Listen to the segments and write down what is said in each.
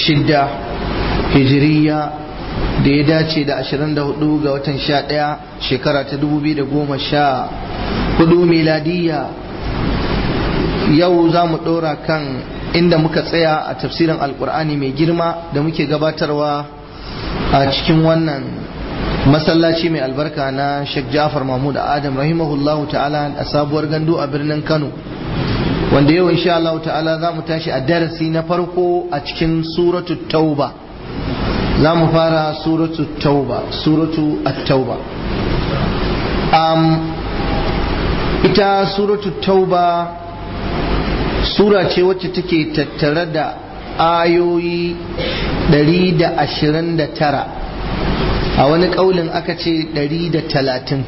shidda hijiriya da ya dace da 24 ga watan 11 shekara ta 2014 miladiya yau za mu ɗora kan inda muka tsaya a tafsirin alkur'ani mai girma da muke gabatarwa a cikin wannan masallaci mai albarka na Sheikh Jafar Mahmud Adam rahimahullahu ta'ala a sabuwar gandu a birnin Kano wanda yau insha Allah ta'ala za mu tashi a darasi na farko a cikin suratu tauba za mu fara suratu tauba suratu at-tauba um, ita suratu tauba sura ce wacce take tattare da ayoyi 129 a wani ƙaulin aka ce 130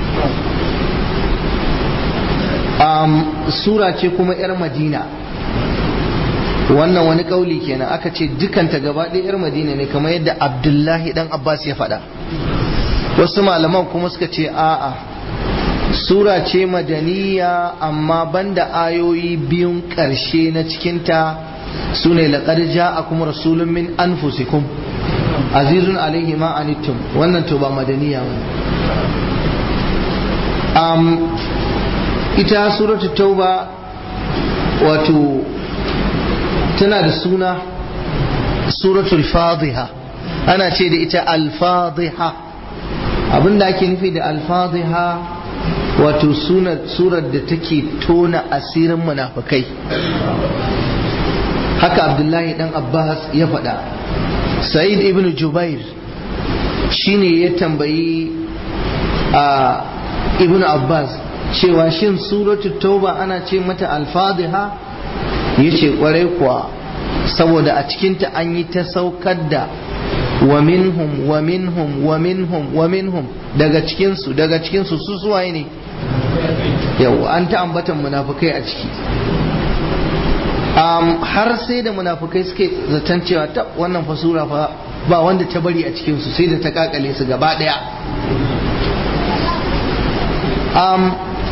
um, sura ce kuma 'yar madina wannan wani ƙauli kenan aka ce dukanta gaba ɗaya 'yar madina ne kamar yadda abdullahi dan abbas ya faɗa wasu malaman kuma suka ce a'a sura ce madaniya amma banda ayoyi biyun ƙarshe na cikinta su ne laƙar ja'akum rasulun min anfusikum azizun alaihi ma anittum wannan to ba madaniya ba um, ita suratul tauba wato tana da suna suratul fadhiha ana ce da ita al-fadhiha abinda ake nufi da al-fadhiha wato surar da take tona asirin munafukai haka abdullahi dan abbas ya faɗa sa'id ibn jubair shine ya tambayi a ibn abbas cewa shin suratul tauba ana ce mata alfadiha yace kwarai kuwa saboda a cikinta an yi ta saukar da wa minhum wa minhum wa minhum wa minhum daga cikinsu daga cikinsu su suwaye ne yau an ta ambatan munafukai a ciki um, har sai da munafukai suke zaton cewa ta wannan fasura fa ba wanda ta bari a cikinsu sai da ta kakale su gaba daya um,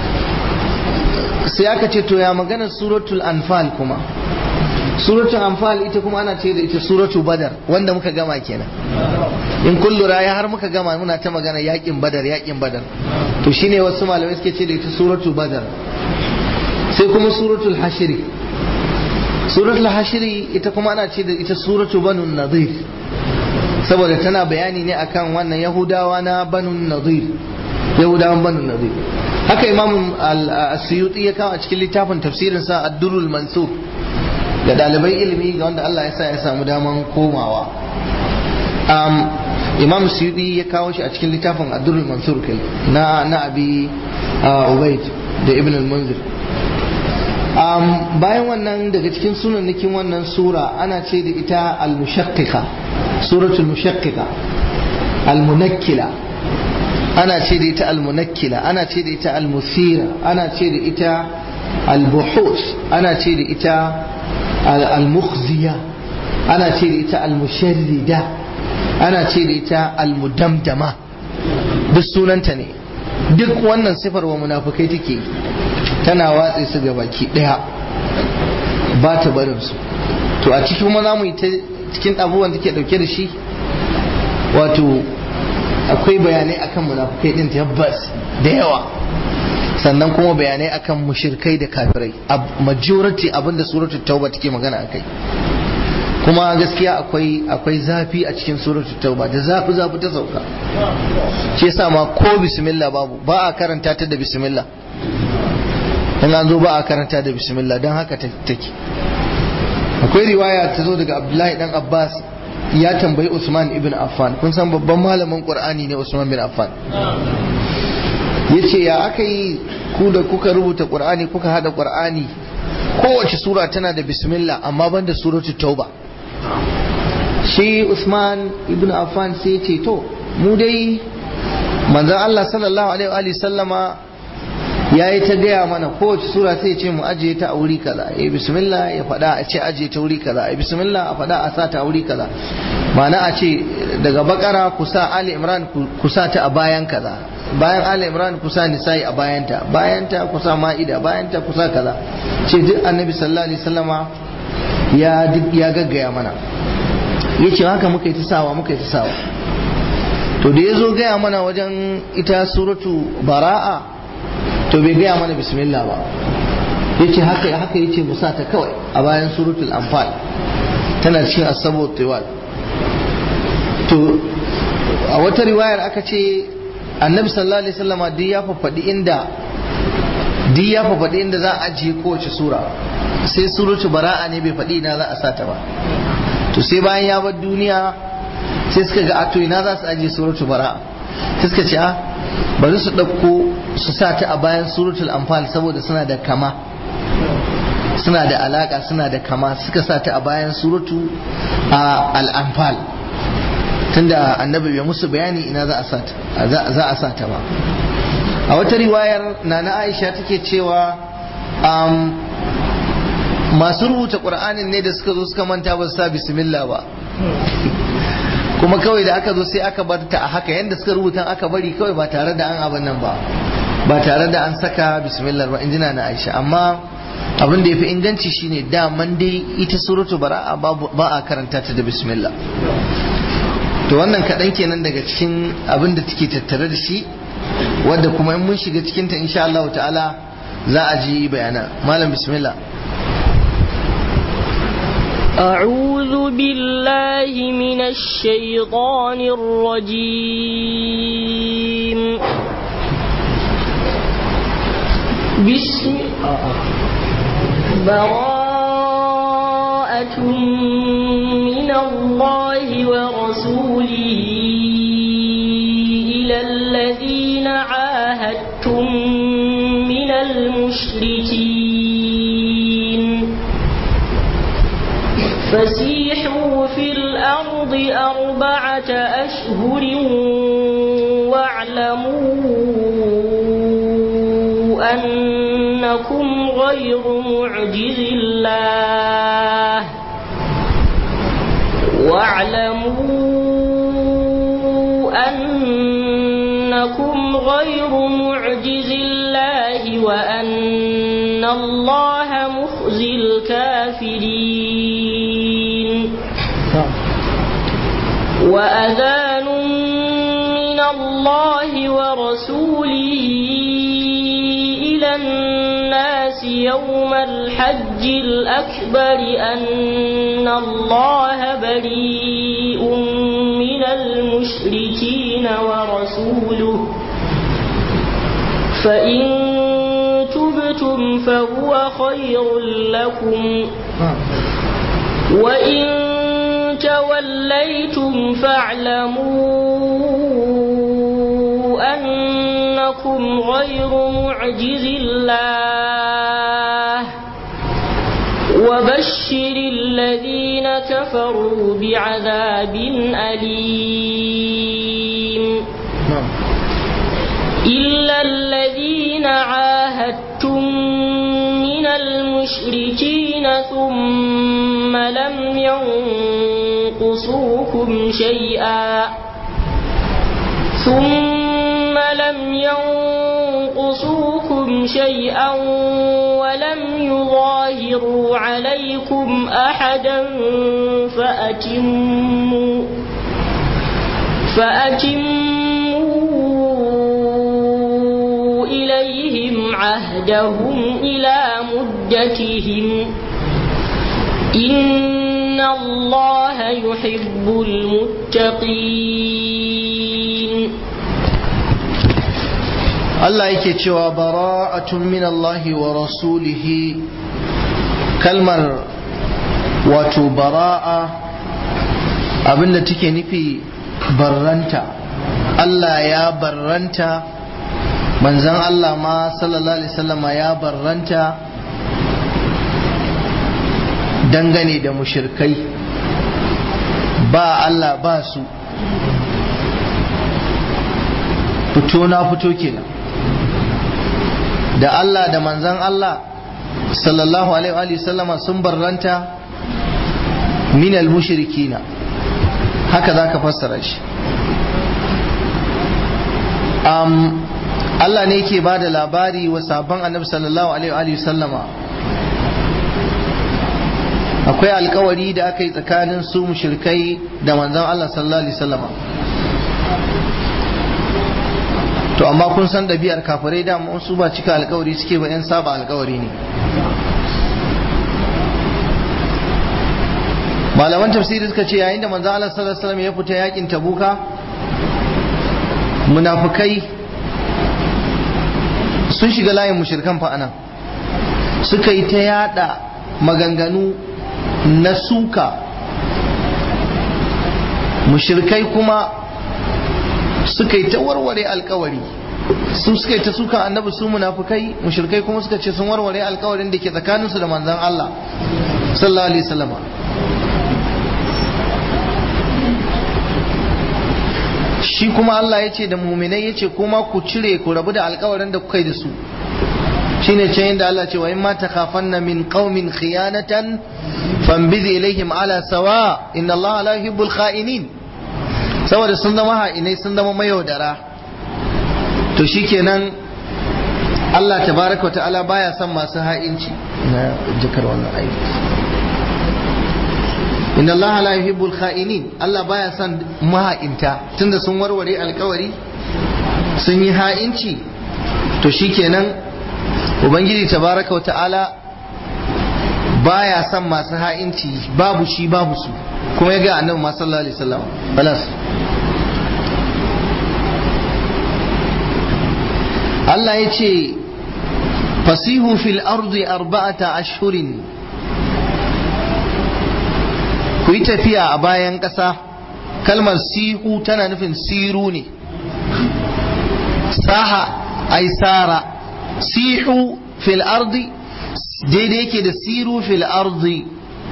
sai aka ce to ya maganar suratul anfal kuma suratul anfal ita kuma ana ce da ita suratul badar wanda muka gama kenan in kun lura ya har muka gama muna ta magana yakin badar yakin badar to shine wasu malamai suke ce da ita suratul badar sai kuma suratul hashiri suratul hashiri ita kuma ana ce da ita suratul banu nadir saboda tana bayani ne akan wannan yahudawa na banu nadir yahudawan banu nadir haka imam al-suyuti ya kawo a cikin littafin tafsirin sa ad-durrul mansur ga dalibai ilimi ga wanda Allah ya sa ya samu daman komawa um, imam suyuti ya kawo shi a cikin littafin ad-durrul mansur kai na na abi ubayd da ibn al-munzir um, bayan wannan daga cikin sunannikin wannan sura ana ce da ita al-mushaqqiqa suratul mushaqqiqa al-munakkila ana ce da ita al-munakkila ana ce da ita al-musira ana ce da ita al-buhus ana ce da ita al-mukhziya ana ce da ita al-musharrida ana ce da ita al-mudamdama duk sunanta ne duk wannan sifar wa munafukai take tana watse su ga baki daya ba ta barin su to a cikin kuma za mu yi ta cikin abubuwan da ke dauke da shi wato akwai bayanai akan munafukai din tabbas da yawa sannan kuma bayanai akan mushirkai da kafirai majority abinda suratul tauba take magana akai kuma gaskiya akwai akwai zafi a cikin suratul tauba da zafi zafi ta sauka shi yasa ma ko bismillah babu ba a karanta ta da bismillah in an zo ba a karanta da bismillah don haka take akwai riwaya ta zo daga abdullahi dan abbas ya tambayi usman ibn affan kun san babban malamin qur'ani ne usman bin affan yace ya aka yi ku da kuka rubuta qur'ani kuka hada qur'ani kowace sura tana da bismillah amma banda suratu tauba shi usman ibn affan sai ce to mu dai manzon Allah sallallahu alaihi wa sallama ya yi ta gaya mana kowace sura sai ce mu ajiye ta a wuri kaza ya bismillah ya faɗa a ce ajiye ta wuri kaza ya bismillah a faɗa a sa ta a wuri kaza ma'ana a ce daga bakara ku sa ali imran ku sa ta a bayan kaza bayan ali imran ku sa nisa'i a bayanta bayanta ku sa ma'ida bayanta ku sa kaza ce duk annabi sallallahu alaihi wasallama ya duk ya gaggaya mana ya ce haka muka yi ta sawa muka yi ta sawa to da ya zo gaya mana wajen ita suratu bara'a to bai gaya mana bismillah ba ya ce haka haka ya ce musa ta kawai a bayan suratul anfal tana cikin asabu tiwal to a wata riwayar aka ce annabi sallallahu alaihi wasallama duk ya faɗi inda duk ya faɗi inda za a ajiye kowace sura sai suratu bara'a ne bai faɗi ina za a sata ba to sai bayan ya bar duniya sai suka ga ato ina za su ajiye suratu bara'a sai suka ce a bari su ɗauko su sa ta a bayan suratul anfal saboda suna da kama suna da alaka suna da kama suka sa ta a bayan suratu al-anfal tunda annabi bai musu bayani ina za a sa ta za a sa ta ba a wata riwayar nana aisha take cewa masu rubuta ƙur'anin ne da suka zo suka manta ba su sa bismillah ba kuma kawai da aka zo sai aka bar ta a haka yadda suka rubuta aka bari kawai ba tare da an abin nan ba ba tare da an saka bismillah ba injina na aisha amma abin da ya fi inganci shine daman dai ita suratu bara'a ba a karanta ta da bismillah to wannan kaɗan kenan daga cikin abin da take tattare da shi wadda kuma in mun shiga cikinta insha Allah ta'ala za a ji bayana malam bismillah أعوذ بالله من الشيطان الرجيم بسم براءة من الله ورسوله إلى الذين عاهدتم من المشركين فسيحوا في الأرض أربعة أشهر واعلموا أنكم غير معجز الله واعلموا أنكم غير معجز الله وأن الله مخزي الكافرين وأذان من الله ورسوله إلى الناس يوم الحج الأكبر أن الله بريء من المشركين ورسوله فإن تبتم فهو خير لكم وإن توليتم فاعلموا أنكم غير معجز الله وبشر الذين كفروا بعذاب أليم إلا الذين عاهدتم من المشركين ثم لم ينقصوكم شيئا ثم لم ينقصوكم شيئا ولم يظاهروا عليكم أحدا فأتموا فأتموا إليهم عهدهم إلى مدتهم إن الله يحب المتقين Allah yake cewa bara'atun min Allahi wa rasulihi kalmar wato bara'a abinda take nufi barranta Allah ya barranta manzan Allah ma sallallahu alaihi wasallama ya barranta dangane da mushirkai ba Allah ba su fito na fito kenan da Allah da manzan Allah sallallahu alaihi wasallama sun barranta minal mushrikina haka za ka fassara shi um, Allah ne ke ba da labari wa sabon annabi sallallahu alaihi wasallama akwai alkawari da aka yi tsakanin su mushrikai da manzon Allah sallallahu alaihi wasallam to amma kun san ɗabi'ar kafirai da su ba cika alkawari suke ba 'yan saba alkawari ne malaman tafsiri suka ce yayin da manzon Allah sallallahu alaihi wasallam ya fita yakin tabuka munafukai sun shiga layin mushrikan fa anan suka yi ta yada maganganu na suka mushirkai kuma suka yi ta warware alkawari su suka yi ta suka annabi su munafukai mushirkai kuma suka ce sun warware alkawarin da ke tsakaninsu da manzan Allah sallallahu alaihi wasallam shi kuma Allah ya ce da muminai ya ce kuma ku cire ku rabu da alkawarin da kuka yi da su shine ce inda Allah ce wa in ma takhafanna min qaumin khiyanatan fambiz ilaihim ala sawa inna Allah la yuhibbul kha'inin saboda sun zama ha'inai sun zama mayaudara to shikenan Allah tabaraka ta'ala baya son masu ha'inci na jikar wannan aiki inna Allah la yuhibbul kha'inin Allah baya son maha'inta tunda sun warware alkawari sun yi ha'inci to shikenan ubangiji tabaraka wa ta'ala baya son masu ha'inci babu shi babu su kuma ya ga annabi ma sallallahu alaihi wasallam balas Allah ya ce fasihu fil ardi arba'ata ashhurin ku yi tafiya a bayan ƙasa kalmar sihu tana nufin siru ne saha ai sara sihu fil ardi daidai yake da siru fil ardi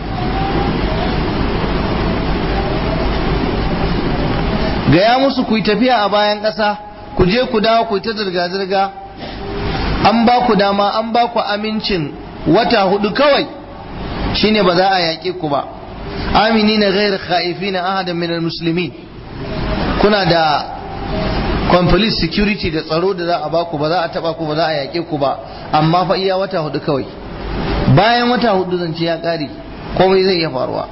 gaya musu ku yi tafiya a bayan ƙasa ku je ku dawo ku yi ta zirga-zirga an ba ku dama an ba ku amincin wata hudu kawai shine ba za a yaƙe ku ba amini na gairar khaifi na ahadan minal musulmi kuna da complete security da tsaro da za a ba ku ba za a taba ku ba za a yaƙe ku ba amma fa iya wata hudu kawai bayan wata hudu zance ya ƙare komai zai iya faruwa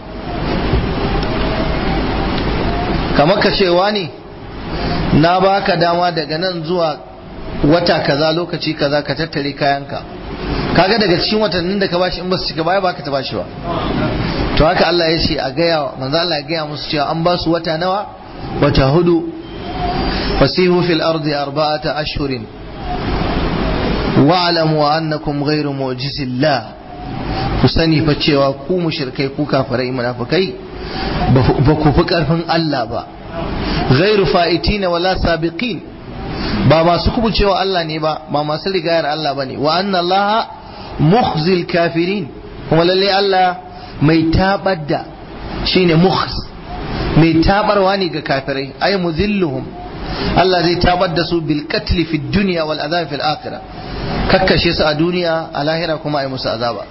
kamar ka cewa ne na baka dama daga nan zuwa wata kaza lokaci kaza ka tattare kayanka kaga daga cikin watannin da ka bashi in ba su cika baya baka ta bashi ba to haka Allah ya ce a gaya manzo Allah ya gaya musu cewa an ba su wata nawa wata hudu fasihu fil ardi arba'ata ashhurin wa'lamu annakum ghayru mu'jizillah ku sani fa cewa ku mushrikai ku kafirai munafikai ba ku fi karfin Allah ba ghayru fa'itina wala sabiqin ba masu kubucewa Allah ne ba ba masu rigayar Allah bane wa anna Allah mukhzil kafirin kuma lalle Allah mai tabar da shine mukhz mai tabarwa ne ga kafirai ay muzilluhum Allah zai tabar da su bil qatl fi dunya wal azab fil akhirah kakkashe su a duniya a lahira kuma ay musu azaba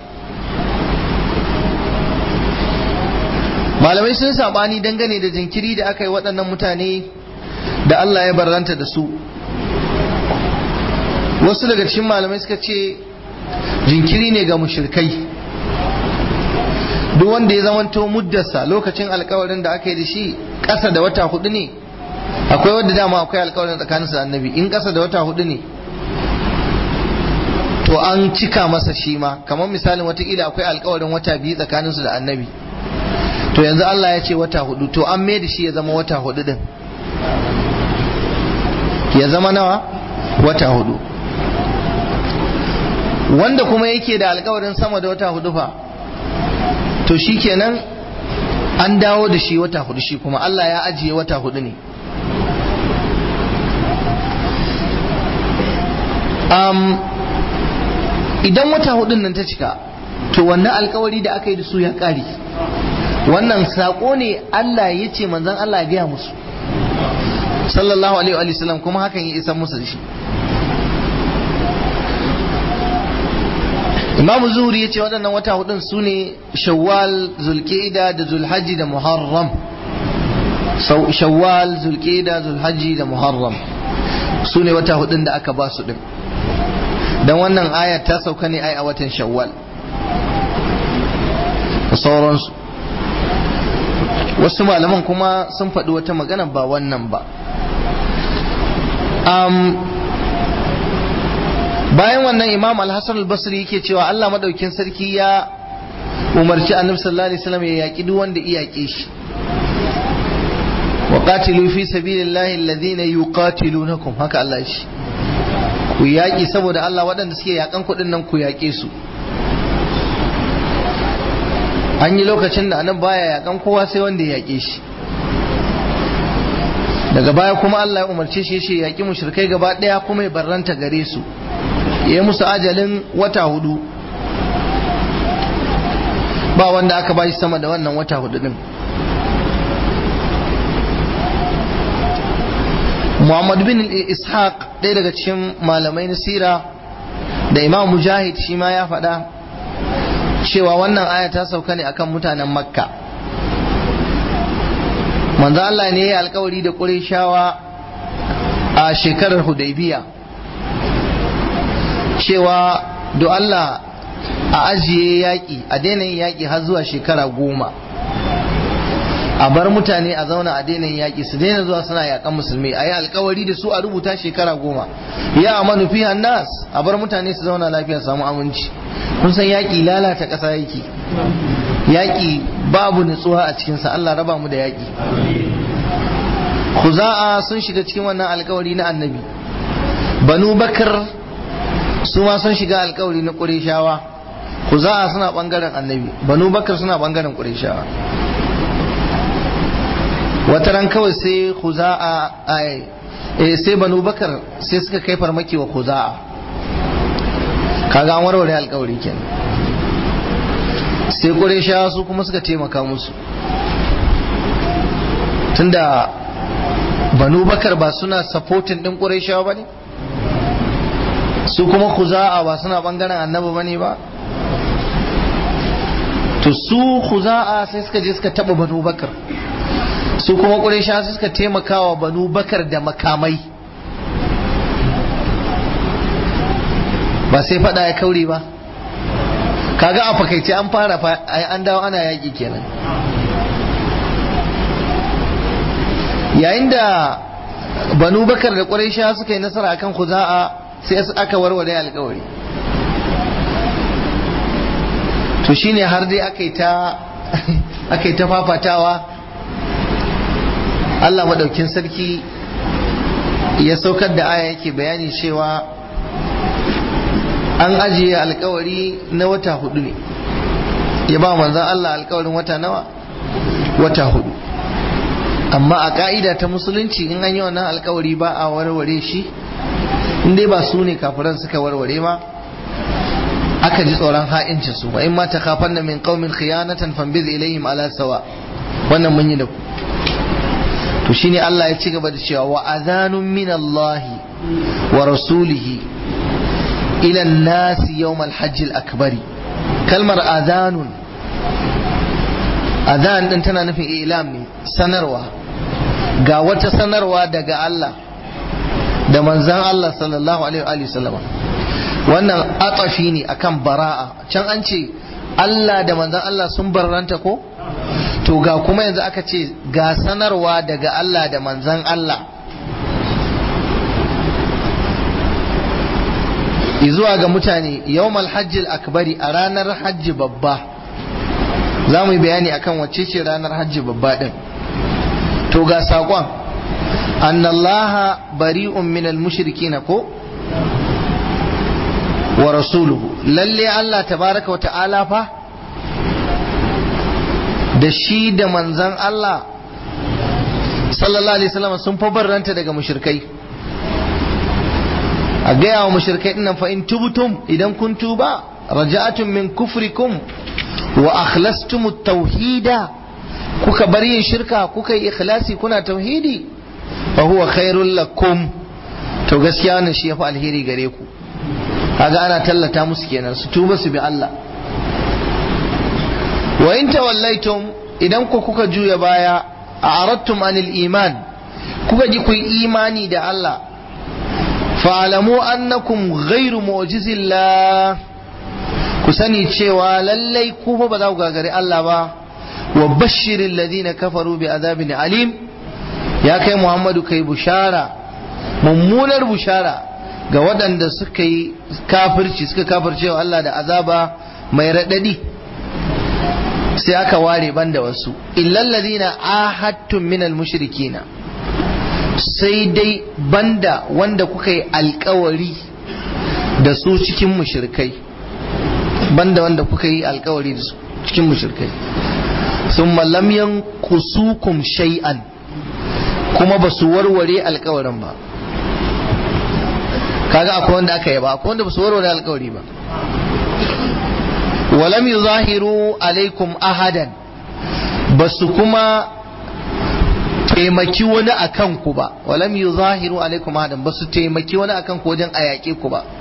malamai sun sabani dangane da jinkiri da aka yi waɗannan mutane da Allah ya barranta da su wasu daga cikin malamai suka ce jinkiri ne ga mushrikai duk wanda ya zamanto muddarsa lokacin alkawarin da aka yi da shi ƙasa da wata hudu ne akwai wadda dama akwai alkawarin tsakaninsa da annabi in ƙasa da wata hudu ne to an cika masa shi ma kamar misalin watakila akwai alkawarin wata biyu tsakaninsu da annabi to yanzu Allah ya ce wata hudu to an mai da shi ya zama wata hudu din ya zama nawa wata hudu wanda kuma yake da alkawarin sama da wata hudu fa to shi kenan an dawo da shi wata hudu shi kuma Allah ya ajiye wata hudu ne um, idan wata hudun nan ta cika to wannan alkawari da aka yi da su ya kare wannan saƙo ne Allah ya ce manzan Allah ya gaya musu sallallahu alaihi wa sallam kuma hakan ya isa musu da shi imamu zuhuri ya ce waɗannan wata hudun su ne shawwal zulƙida da zulhaji da muharram shawwal zulƙida zulhaji da muharram su ne wata hudun da aka ba su ɗin don wannan aya ta sauka ne ai a watan shawwal da sauransu wasu malaman kuma sun faɗi wata magana ba wannan ba bayan wannan imam al-hassan al-basri yake cewa Allah madaukin sarki ya umarci annabi sallallahu alaihi wasallam ya yaki duk wanda iyake shi wa qatilu fi sabilillahi alladhina yuqatilunakum haka Allah shi ku yaki saboda Allah waɗanda suke yakan kuɗin nan ku yake su an yi lokacin da anan baya yakan kowa sai wanda ya yake shi daga baya kuma Allah ya umarce shi shi yaki mushrikai gaba daya kuma ya barranta gare su ya musu ajalin wata hudu ba wanda aka bashi sama da wannan wata hudu din Muhammad bin Ishaq ɗaya daga cikin malamai na sira da Imam Mujahid shi ma ya faɗa cewa wannan aya ta sauka ne akan mutanen Makka manzo Allah ne ya alkawari da Qurayshawa a shekarar Hudaybiya cewa do Allah a ajiye yaƙi a daina yin yaƙi har zuwa shekara goma a bar mutane a zauna a daina yin yaƙi su daina zuwa suna yaƙan musulmi a yi alkawari da su a rubuta shekara goma ya amanu fi nas a bar mutane su zauna lafiya samu aminci kun san yaƙi lalata ƙasa yake yaƙi babu nutsuwa a cikinsa Allah raba mu da yaƙi Khuza'a sun shiga cikin wannan alkawari na annabi Banu Bakar su ma sun shiga alkawari na Qurayshawa Khuza'a suna bangaren annabi Banu Bakar suna bangaren Qurayshawa wata ran kawai sai Khuza'a ai eh sai Banu Bakar sai suka kai farmaki wa Khuza'a kaga an warware alkawari kenan sai Qurayshawa su kuma suka taimaka musu tunda banu bakar ba suna supporting din ƙurayshawa ba ne su kuma khuza'a ba suna bangaren annabi ba ne ba to su khuza'a sai suka je suka taba banu bakar su kuma ƙurayshawa sai suka taimakawa banu bakar da makamai ba sai fada ya kauri ba kaga a fakaice an fara an dawo ana yaƙi kenan yayin da banu bakar da ƙwarisha suka yi nasara akan kuza'a sai aka warware alkawari to shine har dai aka yi ta aka yi ta fafatawa Allah maɗaukin sarki ya saukar da aya yake bayani cewa an ajiye alkawari na wata hudu ne ya ba manzan Allah alkawarin wata nawa wata hudu amma a ka'ida ta musulunci in an yi wannan alkawari ba a warware shi in dai ba su ne kafiran suka warware ma aka ji tsoron ha'incin su ba in ma takafan na min qaumin khiyanatan fambiz ilayhim ala sawa wannan mun yi da ku to shine Allah ya ci gaba da cewa wa adhanun min Allah wa rasulihi ila an-nas yawm al-hajj al-akbari kalmar adhanun adhan din tana nufin ilam ne sanarwa ga wata sanarwa daga Allah da manzan Allah sallallahu alaihi wa sallama wannan atafi ne akan bara'a can an ce Allah da manzan Allah sun barranta ko to ga kuma yanzu aka ce ga sanarwa daga Allah da manzan Allah zuwa ga mutane yawmal hajjil akbari a ranar hajji babba za mu yi bayani akan wacce ce ranar hajji babba din to ga saƙon annallaha bari'un minal mushrikina ko wa rasuluhu lalle Allah tabaraka wa ta'ala fa da shi da manzan Allah sallallahu alaihi wasallam sun fa barranta daga mushrikai a gaya wa mushrikai dinnan fa in tubtum idan kun tuba raja'atun min kufrikum wa akhlastum at-tauhida kuka bar yin shirka kuka yi ikhlasi kuna tauhidi fa huwa khairul lakum to gaskiya wannan shi yafi alheri gare ku kaga ana tallata musu kenan su tuba su bi Allah wa in tawallaitum idan ku kuka juya baya a aradtum anil iman kuka ji ku imani da Allah fa'alamu annakum ghairu mu'jizillah ku sani cewa lallai ku fa ba za ku gagari Allah ba wa bashirin ladina kafaru bi azabin alim ya kai Muhammadu kai bushara mummunar bushara ga waɗanda suka yi kafirci suka kafirce wa Allah da azaba mai raɗaɗi sai aka ware banda wasu illal ladina ahadtum minal mushrikina sai dai banda wanda kuka yi alkawari da su cikin mushrikai banda wanda kuka yi alkawari da su cikin mushrikai sun lam yanqusukum shay'an kuma ba su warware alkawarin ba kaga akwai wanda aka yi ba akwai wanda ba su warware alkawari ba walam yuzahiru alaikum ahadan ba su kuma taimaki wani a kanku ba walam yuzahiru alaikum ahadan ba su taimaki wani a kanku wajen a yaƙe ku ba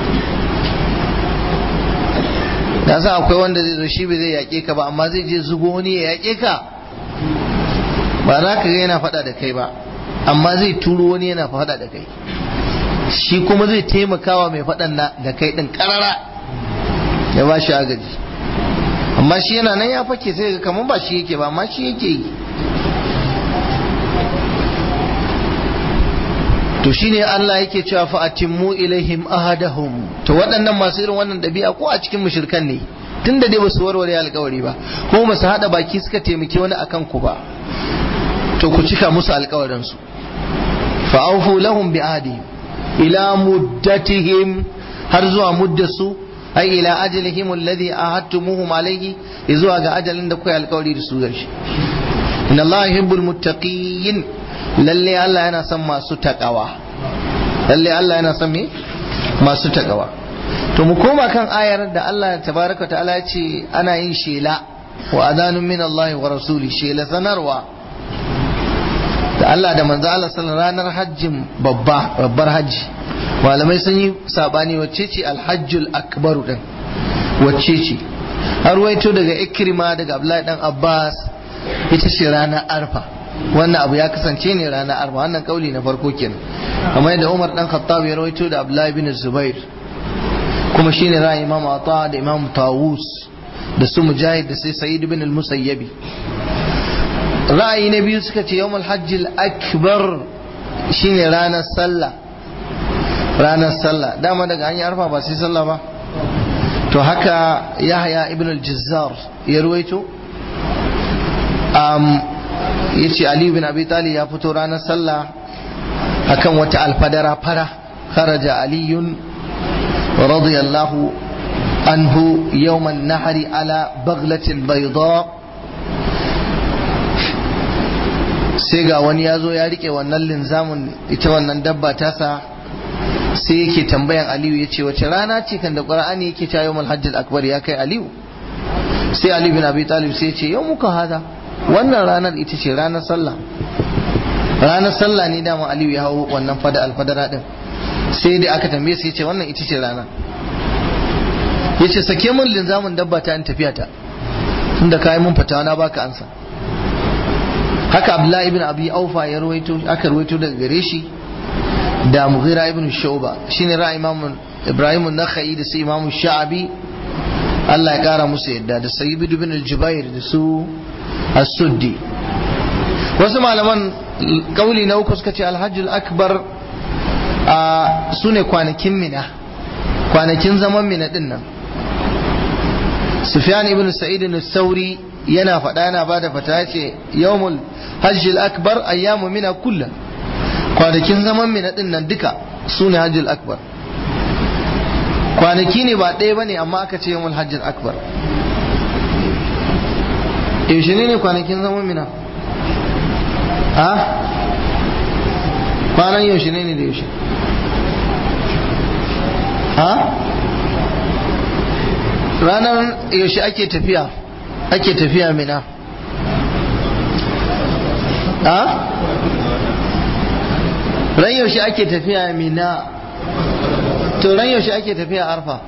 na san akwai wanda zai zo shi bai zai yaƙe ka ba amma zai je zugo wani ya yaƙe ka ba za ka ga yana faɗa da kai ba amma zai turo wani yana faɗa da kai shi kuma zai taimakawa mai faɗan da kai ɗin ƙarara ya ba shi agaji amma shi yana nan ya fake sai ga kamar ba shi yake ba amma shi yake yi to shine Allah yake cewa fa atimmu ilaihim ahadahum to waɗannan masu irin wannan ɗabi'a ko a cikin mushrikan ne tunda dai basu warware alƙawari ba kuma basu hada baki suka taimaki wani akan ku ba to ku cika musu alƙawarin su fa aufu lahum bi ahdihim ila muddatihim har zuwa muddasu ai ila ajalihim alladhi ahadtumuhum alayhi zuwa ga ajalin da kuka alƙawari da su gashi inna Allah yuhibbul muttaqin lalle Allah yana son masu takawa lalle Allah yana son me masu takawa to mu koma kan ayar da Allah tabaraka ta'ala ya ce ana yin shela wa adanun min Allah wa rasuli shela sanarwa da Allah da manzo Allah sallallahu ranar hajjin babba babbar hajji malamai sun yi sabani wacce ce alhajjul akbaru din wacce ce har waito daga ikrima daga Abdullahi dan Abbas ita ce ranar arfa wannan abu ya kasance ne ranar arfa wannan kauli na farko kenan kamar yadda Umar dan Khattab ya rawaito da Abdullahi bin Zubair kuma shine ra'ayi Imam Ata da Imam Tawus da su Mujahid da sai Sa'id bin al-Musayyabi ra'ayi na biyu suka ce yawmul hajjil akbar shine ranar sallah ranar sallah dama daga an yi arfa ba sai sallah ba to haka Yahya ibn al-Jazzar ya ruwaito ya ce aliyu bin abi talib ya fito ranar sallah akan wata alfadara fara kharaja aliyun radiyallahu anhu yawman nahari ala baglatin bayda sai ga wani ya zo ya rike wannan linzamin ita wannan dabba tasa sai yake tambayan aliyu ya ce wace rana ce kan da ƙwar'ani yake ta yawmal hajjal akbar ya kai aliyu sai aliyu bin abi talib sai ya ce yau muka hada wannan ranar ita ce ranar sallah ranar sallah ne dama aliyu ya hau wannan fada alfadara din sai dai aka tambaye sai ce wannan ita ce rana ya ce sake min linzamin dabba ta in tafiya ta tunda kayi mun fatawa na baka ansa haka abdullahi ibn abi aufa ya rawaito aka rawaito daga gare shi da mughira ibn shuba shine ra'ayi imam ibrahim an-nakhai da sai imam sha'abi Allah ya kara musu yadda da sayyid ibn al-jubair da su as-suddi wasu malaman kauli na uku suka ce alhajjul akbar su ne kwanakin mina kwanakin zaman mina din nan sufyan ibn sa'id sauri yana faɗa yana ba da fata ce yawmul hajjul akbar ayyamu mina kulla kwanakin zaman mina din nan duka su ne hajjul akbar kwanaki ne ba ɗaya ba ne amma aka ce yawmul hajjul akbar yaushe ne ne kwanakin zaman mina ha kwanan yaushe ne ne da yaushe ha ranar yaushe ake tafiya ake tafiya mina ha ran yaushe ake tafiya mina to ran yaushe ake tafiya arfa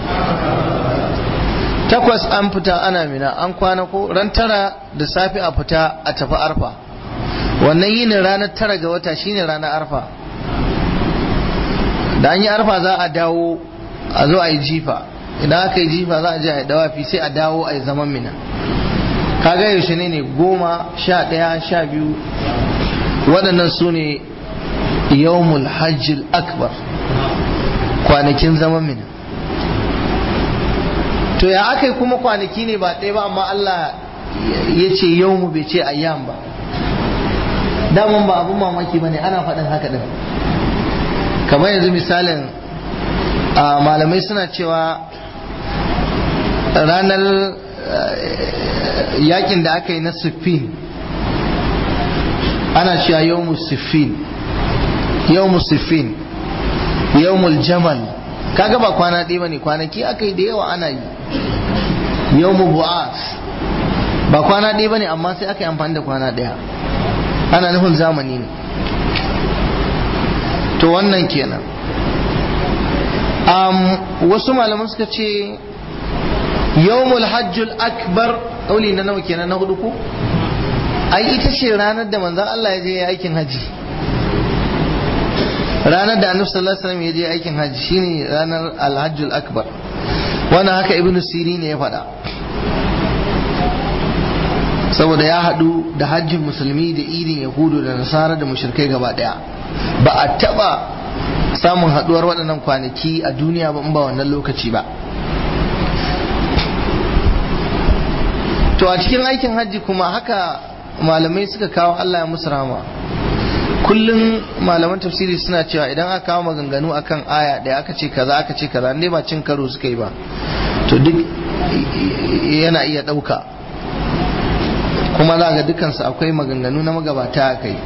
takwas an fita ana mina an kwana ko ran tara da safe a fita a tafi arfa wannan yinin ranar tara ga wata shine ranar arfa da an yi arfa za a dawo a zo a yi jifa idan aka yi jifa za a je a yi dawafi sai a dawo a yi zaman mina kaga yaushe ne ne goma sha ɗaya sha biyu waɗannan su ne yawmul hajjil akbar kwanakin zaman mina to ya aka yi kuma kwanaki ne ba ɗaya ba amma Allah ya ce yawmu bai ce ayyam ba daman ba abun mamaki ba ne ana faɗin haka ɗin kamar yanzu misalin malamai suna cewa ranar yakin da aka yi na siffin ana cewa yawmu siffin yawmu siffin yawmul jamal kaga ba kwana ɗaya bane kwanaki aka yi da yawa ana yi yawmu bu'as ba kwana ɗaya bane amma sai aka yi amfani da kwana ɗaya ana nufin zamani ne to wannan kenan um, wasu malaman suka ce yawmul hajjul akbar ƙauli na nawa kenan na hudu ko ai ita ce ranar da manzon Allah ya je ya aikin haji ranar da annabi sallallahu alaihi wasallam ya je aikin haji shine ranar alhajjul akbar wannan haka ibnu sirin ne ya faɗa saboda ya haɗu da hajjin musulmi da idin yahudu da nasara da mushrikai gaba ɗaya ba a taɓa samun haɗuwar waɗannan kwanaki a duniya ba in ba wannan lokaci ba to a cikin aikin hajji kuma haka malamai suka kawo Allah ya musu rama kullum malaman tafsiri suna cewa idan aka kawo maganganu akan aya da aka ce kaza aka ce kaza ne ba cin karo suka yi ba to duk yana iya ɗauka kuma za ga dukansu akwai maganganu na magabata a kai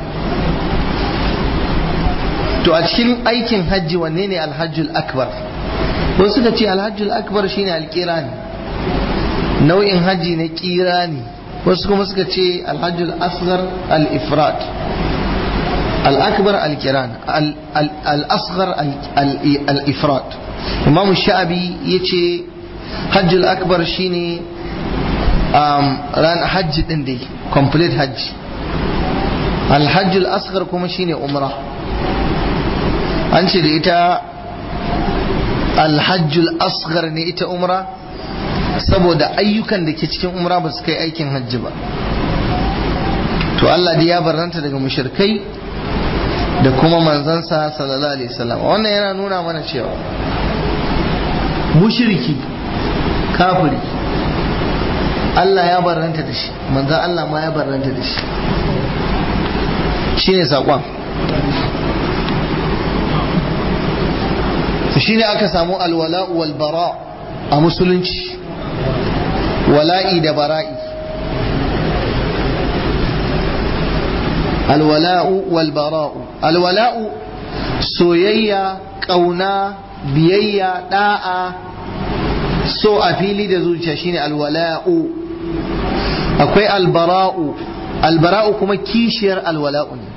to a cikin aikin hajji wanne ne alhajjul akbar wasu suka ce alhajjul akbar shine alkirani nau'in hajji na kirani wasu kuma suka ce alhajjul asghar al-ifrat al-akbar al-kiran al-asghar al-ifrat imam sha'abi yace hajjul akbar shine ran hajji din dai complete hajji alhajjul asghar kuma shine umra an ce da ita alhajjul asghar ne ita umra saboda ayyukan da ke cikin umra ba su kai aikin hajji ba to Allah dai ya barranta daga mushrikai da kuma manzansa sallallahu alaihi wasallam wannan yana nuna mana cewa mushriki kafiri Allah ya barranta da shi manzan Allah ma ya barranta da shi shine saƙon shine aka samu alwala'u wal bara a musulunci wala'i da bara'i alwala'u wal bara'u alwala'u soyayya ƙauna biyayya da'a so a fili da zuciya shine alwala'u akwai albara'u albara'u kuma kishiyar alwala'u ne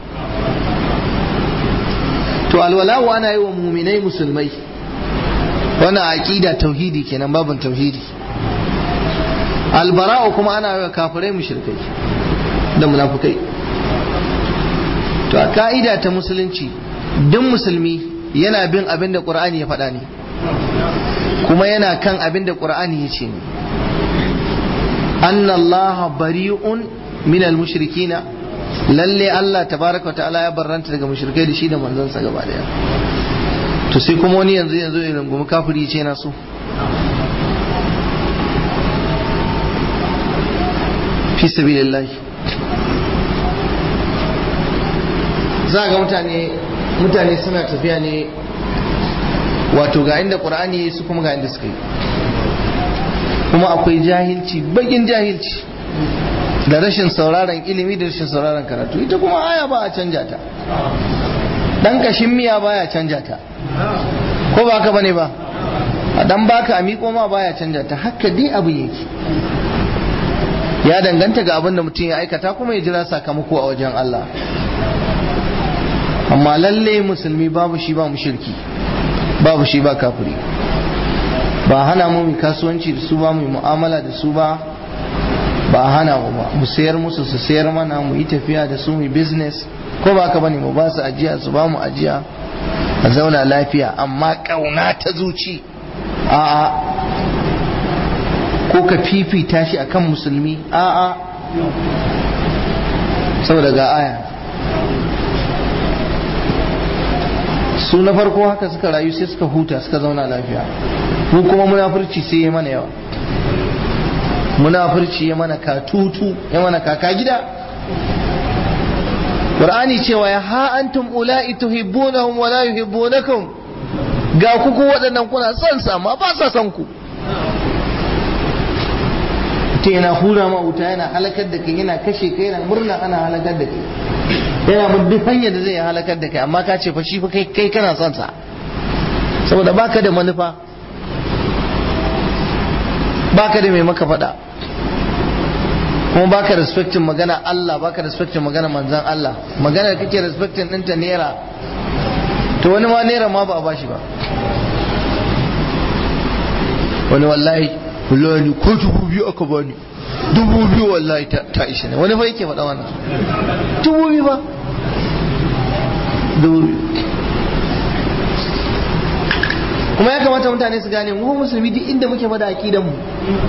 to alwala'u ana yi wa muminai musulmai wannan aqida tauhidi kenan babin tauhidi albara'u kuma ana yi wa kafirai mushrikai da munafukai to a ka'ida ta musulunci duk musulmi yana bin abin da qur'ani ya faɗa ne kuma yana kan abin da qur'ani ya ce ne anna allaha bari'un min al-mushrikina lalle Allah tabaraka wa ta'ala ya barranta daga mushrikai da shi da manzansa gaba daya to sai kuma wani yanzu yanzu ya rungumi kafiri ce na so fi sabilillah za ga mutane mutane suna tafiya ne wato ga inda qur'ani su kuma ga inda suka yi kuma akwai jahilci bagin jahilci da rashin sauraron ilimi da rashin sauraron karatu ita kuma aya ba a canja ta dan kashin miya baya canja ta ko ba haka bane ba a dan baka a miƙo ma baya canja ta haka dai abu yake ya danganta ga abin da mutum ya aikata kuma ya jira sakamako a wajen Allah amma lalle musulmi babu shi ba shirki babu shi ba kafiri ba hana mu mu kasuwanci da su ba mu mu'amala da su ba ba hana mu ba mu sayar musu su sayar mana mu yi tafiya da su mu business ko ba ka bane mu ba su ajiya su ba mu ajiya a zauna lafiya amma kauna ta zuci a'a ko ka fifita shi akan musulmi a'a saboda ga aya su na farko haka suka rayu sai suka huta suka zauna lafiya mu kuma munafurci sai ya mana yawa munafurci ya mana katutu ya mana kaka gida Qur'ani cewa ya ha antum ula'i tuhibbunahum wa la yuhibbunakum ga ku ku waɗannan kuna son sa amma ba sa son ku mutum yana hura ma wuta yana halakar da kai yana kashe kai yana murna ana halakar da kai yana bin duk hanyar da zai yi halakar da kai amma ka ce fa shi fa kai kai kana son sa saboda baka da manufa baka da mai maka faɗa kuma baka respectin magana Allah baka respectin magana manzan Allah magana da kake respectin ɗinta naira to wani ma naira ma ba a bashi ba wani wallahi wallahi ko dubu biyu aka bani dubu biyu wallahi ta ishe ne wani fa yake faɗa wannan dubu biyu ba dubu biyu kuma ya kamata mutane su gane mu musulmi duk inda muke bada akidan mu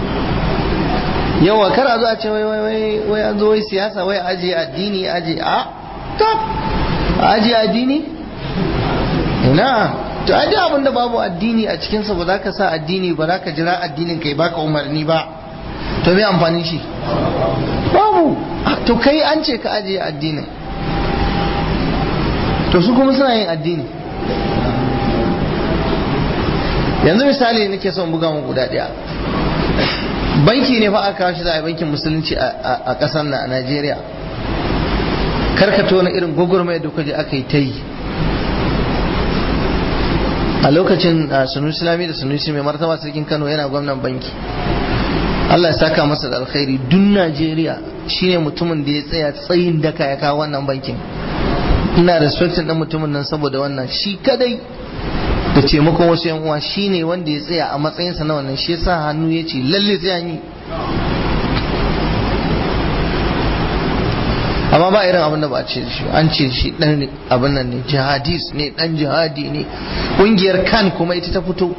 yawa kar a zo a ce wai wai wai wai an zo wai siyasa wai aje addini aje a ta aje addini ina to aje abin da babu addini a cikin sa ba za ka sa addini ba za ka jira addinin kai baka umarni ba to me amfanin shi babu to kai an ce ka aje addinin to su kuma suna yin addini yanzu misali nake son buga mu guda daya banki ne fa aka kawo shi za a yi bankin musulunci a ƙasar na a Najeriya karkato na irin gwagwarmaya da kuka je aka yi ta yi a lokacin sunusi lami da sunusi mai martaba sarkin kano yana gwamnan banki Allah ya saka masa da alkhairi dun Najeriya shine mutumin da ya tsaya tsayin daka ya kawo wannan bankin ina respectin ɗan mutumin nan saboda wannan shi kadai da taimakon wasu yan uwa shine wanda ya tsaya a matsayinsa na wannan shi yasa hannu ya ce lalle sai an yi amma ba irin abin da ba a ce shi an ce shi dan abin nan ne jihadis ne dan jihadi ne kungiyar kan kuma ita ta fito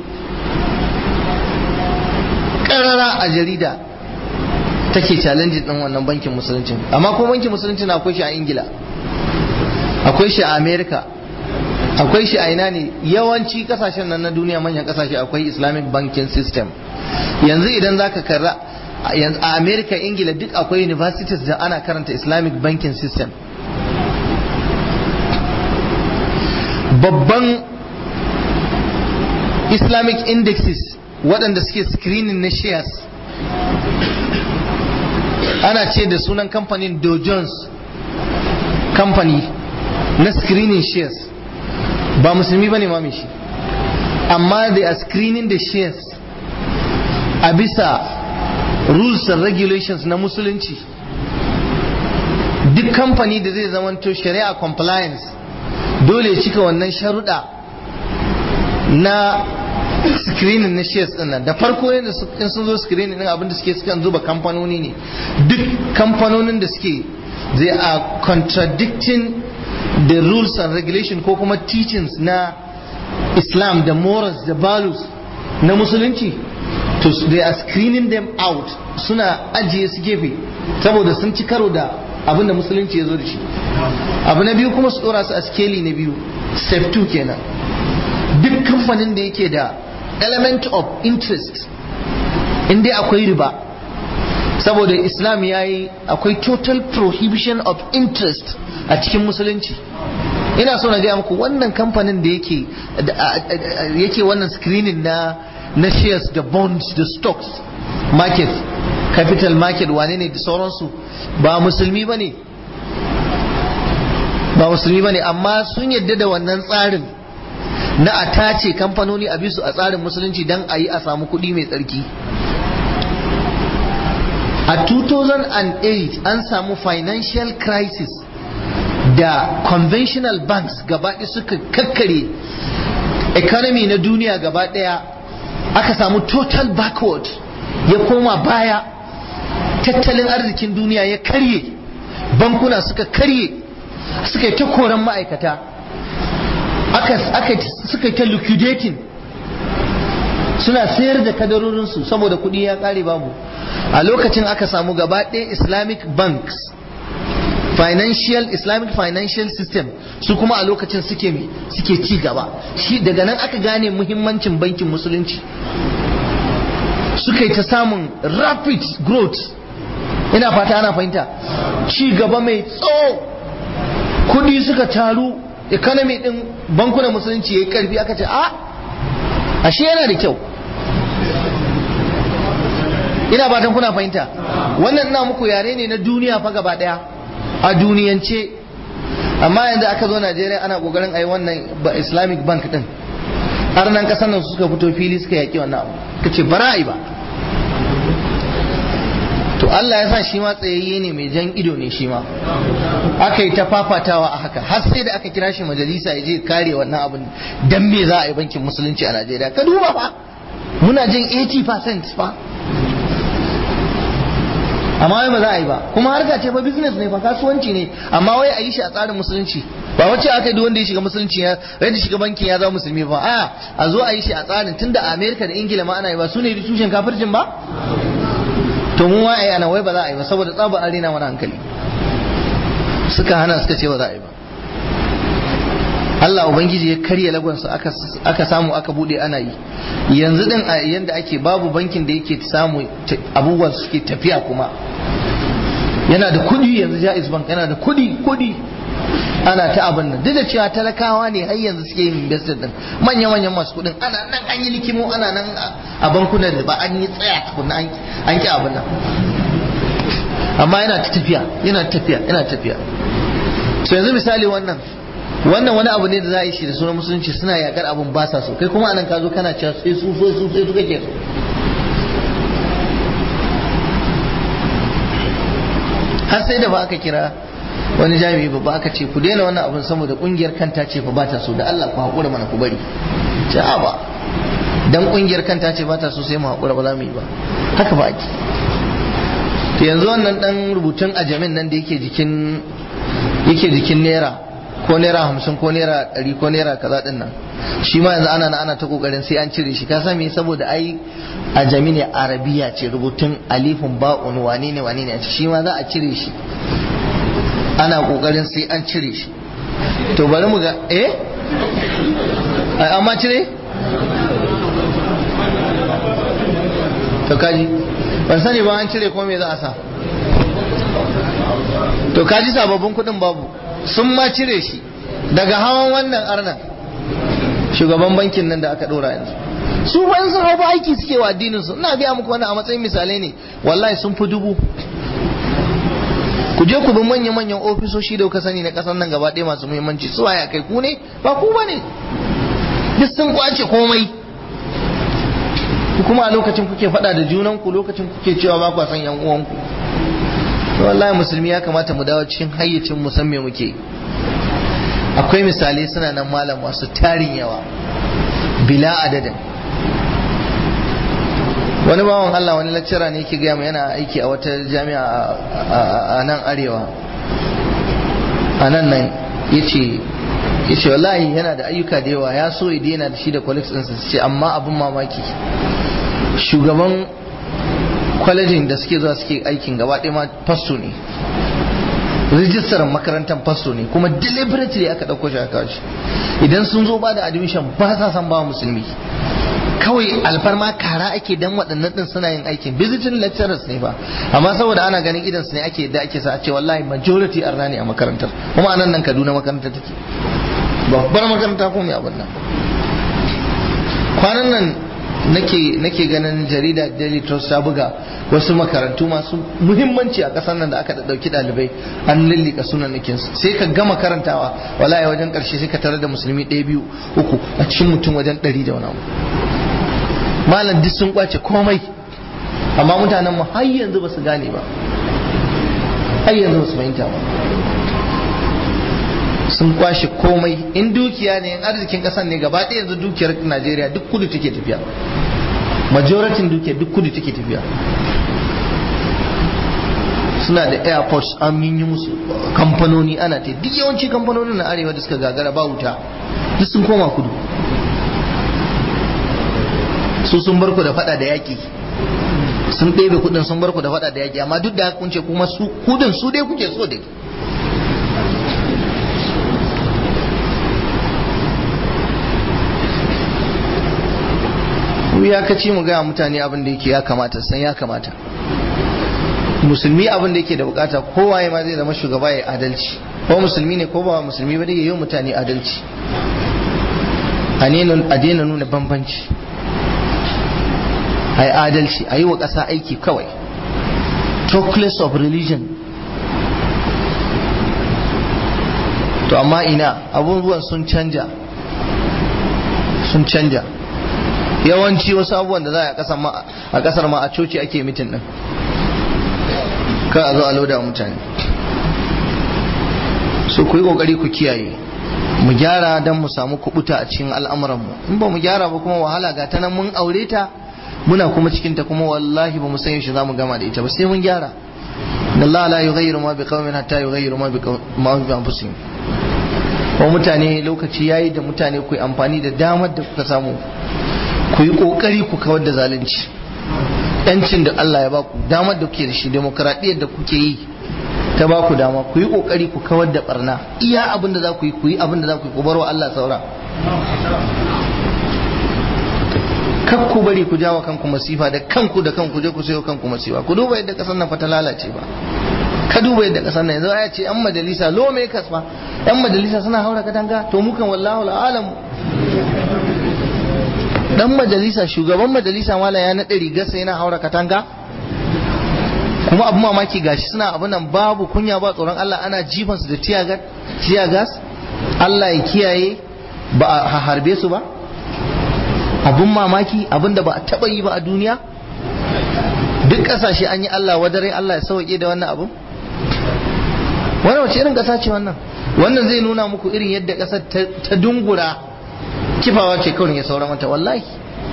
karara a jarida take challenge din wannan bankin musulunci amma ko bankin musulunci na akwai shi a ingila akwai shi a america akwai shi a ina ne yawanci kasashen nan na duniya manyan kasashe akwai islamic banking system yanzu idan zaka karra a america ingila duk akwai universities da ana karanta islamic banking system babban islamic indexes waɗanda suke screening na shares ana ce da sunan kamfanin dow jones company na screening shares ba musulmi ba ne ma shi amma they are screening the shares a bisa rules and regulations na musulunci duk kamfani da zai zamanto shari'a compliance dole cika wannan sharuɗa na screening na shares din nan da farko yadda in sun zo screening din abinda suke sukan zuba kamfanoni ne duk kamfanonin da suke they are contradicting the rules and regulation ko kuma teachings na islam da morals da values na musulunci to they are screening them out suna ajiye su gefe saboda sun ci karo da abin da musulunci ya zo da shi abu na biyu kuma su dora su a skeli na biyu step 2 kenan duk kamfanin da yake da element of interest in dai akwai riba saboda islam ya yi akwai total prohibition of interest a cikin musulunci ina so na gaya muku wannan kamfanin da yake yake wannan screening na na shares da bonds da stocks market capital market wane ne da sauransu ba musulmi ba ne ba musulmi ba ne amma sun yadda da wannan tsarin na a tace kamfanoni a bisu a tsarin musulunci don a yi a samu kuɗi mai tsarki a 2008 an samu financial crisis da conventional banks gabaɗaya suka kakkare economy na duniya gaba ɗaya aka samu total backward ya koma baya tattalin arzikin duniya ya karye bankuna suka karye suka yi ta koran ma'aikata aka suka yi ta liquidating suna sayar da kadarorinsu saboda kuɗi ya ƙare babu a lokacin aka samu gaba ɗaya islamic banks financial islamic financial system su kuma a lokacin suke me suke ci gaba shi daga nan aka gane muhimmancin bankin musulunci suka yi ta samun rapid growth ina fata ana fahimta ci gaba mai tsawo kudi suka taru economy din bankunan musulunci yayi karfi aka ce a ashe yana da kyau ina fatan kuna fahimta wannan ina muku yare ne na duniya fa gaba daya a duniyance amma yanzu aka zo Najeriya ana kokarin ayi wannan Islamic bank din har nan kasar nan suka fito fili suka yaki wannan abu kace bara ai ba to Allah ya sa shi ma tsayayye ne mai jan ido ne shi ma aka yi ta fafatawa a haka har sai da aka kira shi majalisa ya je kare wannan abin dan me za a yi bankin musulunci a Najeriya ka duba fa muna jin 80% fa amma wai ba za a yi ba kuma harka ce fa business ne fa kasuwanci ne amma wai a yi shi a tsarin musulunci ba wacce aka yi wanda ya shiga musulunci ya wanda shiga bankin ya zama musulmi ba a a zo a yi shi a tsarin tunda a America da Ingila ma ana yi ba su ne tushen kafircin ba to mu ma ana wai ba za a yi ba saboda tsabar arena wani hankali suka hana suka ce ba za a yi ba Allah Ubangiji ya karya lagonsa aka samu aka bude ana yi yanzu din a yanda ake babu bankin da yake samu abubuwan suke tafiya kuma yana da kudi yanzu Jaiz Bank yana da kudi kudi ana ta abin nan duk da cewa talakawa ne har yanzu suke yin invested din manya manyan masu kudin ana nan an yi likimo ana nan a bankunan da ba an yi tsaya tukunna an ki abin nan amma yana ta tafiya yana tafiya yana tafiya so yanzu misali wannan wannan wani abu ne da za a yi shi da sunan musulunci suna yakar abin ba sa so kai kuma anan ka zo kana cewa sai su so su sai su kake so har sai da ba aka kira wani jami'i babba aka ce ku daina wannan abin saboda kungiyar kanta ce fa ba ta so da Allah ku haƙura mana ku bari ce a ba dan kungiyar kanta ce ba ta so sai mu haƙura ba za mu yi ba haka ba ake to yanzu wannan dan rubutun ajamin nan da yake jikin yake jikin naira ko naira hamsin ko naira ɗari ko naira kaza ɗin nan shi ma yanzu ana ana ta kokarin sai an cire shi ka san me saboda ai ajami ne arabiya ce rubutun alifun ba'un wane ne wane ne shi ma za a cire shi ana kokarin sai an cire shi to bari mu ga eh amma cire to kaji ban sani ba an cire ko me za a sa to kaji sababbin kuɗin babu sun ma cire shi daga hawan wannan arnan shugaban bankin nan da aka ɗora yanzu su bayan sun hau aiki suke wa addinin su ina gaya muku wannan a matsayin misalai ne wallahi sun fi dubu ku je ku bi manya-manyan ofisoshi da kuka sani na ƙasar nan gaba ɗaya masu muhimmanci su waya kai ku ne ba ku ba ne duk sun kwace komai kuma a lokacin kuke faɗa da junanku lokacin kuke cewa ba ku san yan uwanku to wallahi musulmi ya kamata mu dawo cikin hayyacin mu san me muke akwai misalai suna nan malam masu tarin yawa bila adadin wani bawan Allah wani lecturer ne yake gaya yana aiki a wata jami'a a nan arewa a nan nan yace yace wallahi yana da ayyuka da yawa ya so ya daina da shi da colleagues ɗinsa su ce amma abin mamaki shugaban kwalejin da suke zuwa suke aikin gaba ɗaya ma fasto ne rijistar makarantar fasto ne kuma deliberately aka ɗauko shi aka shi idan sun zo ba da admission ba sa san ba musulmi kawai alfarma kara ake dan waɗannan ɗin suna yin aikin visiting lecturers ne ba amma saboda ana ganin idan su ne ake da ake sa a ce wallahi majority arna ne a makarantar kuma anan nan Kaduna makarantar take babbar makaranta ko mai abin nan kwanan nan nake nake ganin jarida Daily Trust ta buga wasu makarantu masu muhimmanci a ƙasar nan da aka ɗauki ɗalibai an lillika sunan nakin sai ka gama karantawa wallahi wajen ƙarshe sai ka tare da musulmi ɗaya biyu uku a cikin mutum wajen ɗari da wani abu malam duk sun kwace komai amma mutanen mu har yanzu ba su gane ba har yanzu ba su fahimta ba sun kwashe komai in dukiya ne in arzikin kasan ne gaba ɗaya yanzu dukiyar najeriya duk kudu take tafiya majoratin dukiyar duk kudu take tafiya suna da airports an yi musu kamfanoni ana ta duk yawanci kamfanonin na arewa da suka gagara ba wuta duk sun koma kudu su sun bar ku da fada da yaki sun ɗebe kudin sun bar ku da fada da yaki amma duk da haka kun ce kuma su kudin su dai kuke so dai ya kaci mu gaya mutane abin da yake ya kamata san ya kamata musulmi abin da yake da bukata kowaye ma zai zama shugaba ya adalci ko musulmi ne ko ba musulmi ba dai yi mutane adalci a daina nuna bambanci a yi adalci a yi wa ƙasa aiki kawai talkless of religion to amma ina abubuwan sun canja sun canja yawanci wasu abubuwan da za a kasar ma a coci ake mitin din ka a zo a lauda mutane so ku yi kokari ku kiyaye mu gyara don mu samu kubuta a cikin al'amuranmu in ba mu gyara ba kuma wahala ga ta nan mun aure ta muna kuma cikin ta kuma wallahi ba mu san yaushe za mu gama da ita ba sai mun gyara da Allah la yughayyiru ma bi qaumin hatta yughayyiru ma bi ma bi anfusihim ko mutane lokaci yayi da mutane ku yi amfani da damar da kuka samu ku yi kokari ku kawar da zalunci yancin da Allah ya baku damar da kuke da shi demokradiyyar da kuke yi ta baku dama ku yi kokari ku kawar da barna iya abin da za ku yi ku yi abin da za ku yi ku bar wa Allah saura kar ku bari ku jawo kanku masifa da kanku da kanku je ku sayo kanku masifa ku duba yadda kasar nan fa ta lalace ba ka duba yadda kasar nan yanzu ya ce yan majalisa lo me kasfa yan majalisa suna haura katanga to mukan wallahu alamu dan majalisa shugaban majalisa mala ya naɗe rigarsa yana haura katanga kuma abu mamaki gashi suna abu nan babu kunya ba tsoron Allah ana jifansu da tiya gas Allah ya kiyaye ba a harbe su ba abun mamaki abin da ba a taɓa yi ba a duniya duk ƙasashe an yi Allah wadare Allah ya sauke da wannan abu wannan wace irin ƙasa ce wannan wannan zai nuna muku irin yadda ƙasar ta dungura kifawa ce kawai ya sauran mata wallahi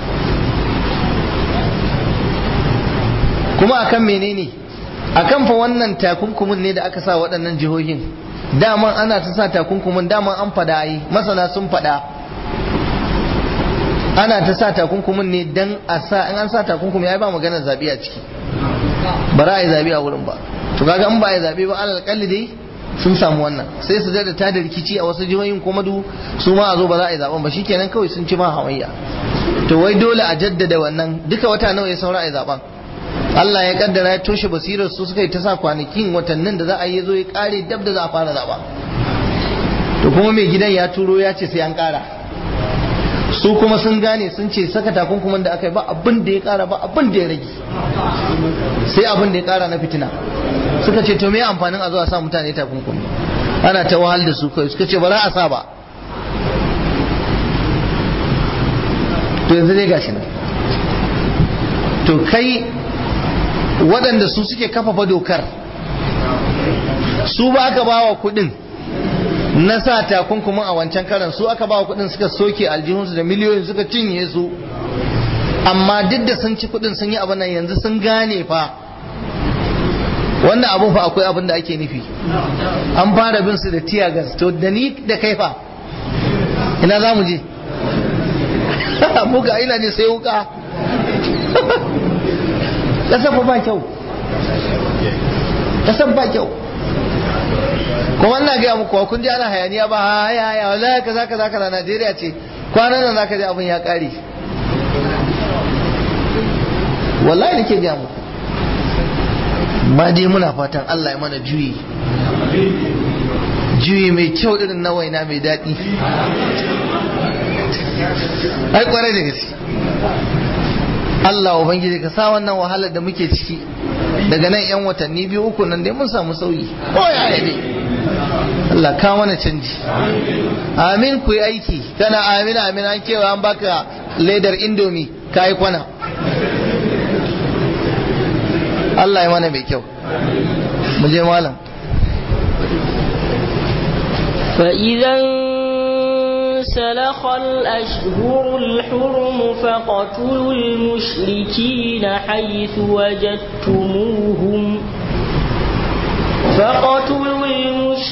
kuma akan menene akan fa wannan takunkumin ne da aka sa waɗannan jihohin daman ana ta sa takunkumin daman an fada yi masana sun fada ana ta sa takunkumin ne dan a sa in an sa takunkumi ya ba magana zabi a ciki ba za a yi zabi a wurin ba to kaga in ba a yi zabi ba alal kalli dai sun samu wannan sai su da ta da rikici a wasu jihohin kuma du su ma a zo ba za a yi zaben ba shikenan kawai sun ci ma hamayya to wai dole a jaddada wannan duka wata nawa ya saura a yi zaben Allah ya kaddara ya toshe basirar su suka yi ta sa kwanakin watannin da za a yi zo ya kare dab da za a fara zaba to kuma mai gidan ya turo ya ce sai an kara su kuma sun gane sun ce saka takunkumin da aka yi ba abin da ya kara ba abin da ya rage sai abin da ya kara na fitina suka ce to me amfanin a zo a sa mutane takunkumi ana ta wahal da su kai suka ce ba za a sa ba to yanzu dai gashi nan to kai waɗanda su suke kafafa dokar su ba aka ba wa kuɗin na sa takunkumin a wancan karan su aka ba wa kuɗin suka soke aljihunsu da miliyoyin suka cinye su amma duk da sun ci kuɗin sun yi abin nan yanzu sun gane fa wannan abun fa akwai abin da ake nufi an fara bin su da tiya gas to da ni da kai fa ina za mu je muka ina ne sai wuka kasar ba kyau kasar ba kyau kuma ina gaya muku kun ji ana hayaniya ba haya haya wallahi kaza kaza kaza Najeriya ce kwanan nan zaka ji abin ya kare wallahi nake gaya muku ma dai muna fatan Allah ya mana juyi juyi mai kyau irin na waina mai daɗi ai kwarai da gaske Allah ubangiji ka sa wannan wahalar da muke ciki daga nan yan watanni biyu uku nan dai mun samu sauyi ko ya dai Allah ka mana canji amin ku yi aiki kana amin amin an kewa an baka ledar indomi ka yi kwana Allah ya mana mai kyau mu je malam فإذا انسلخ الأشهر الحرم فاقتلوا المشركين حيث وجدتموهم فاقتلوا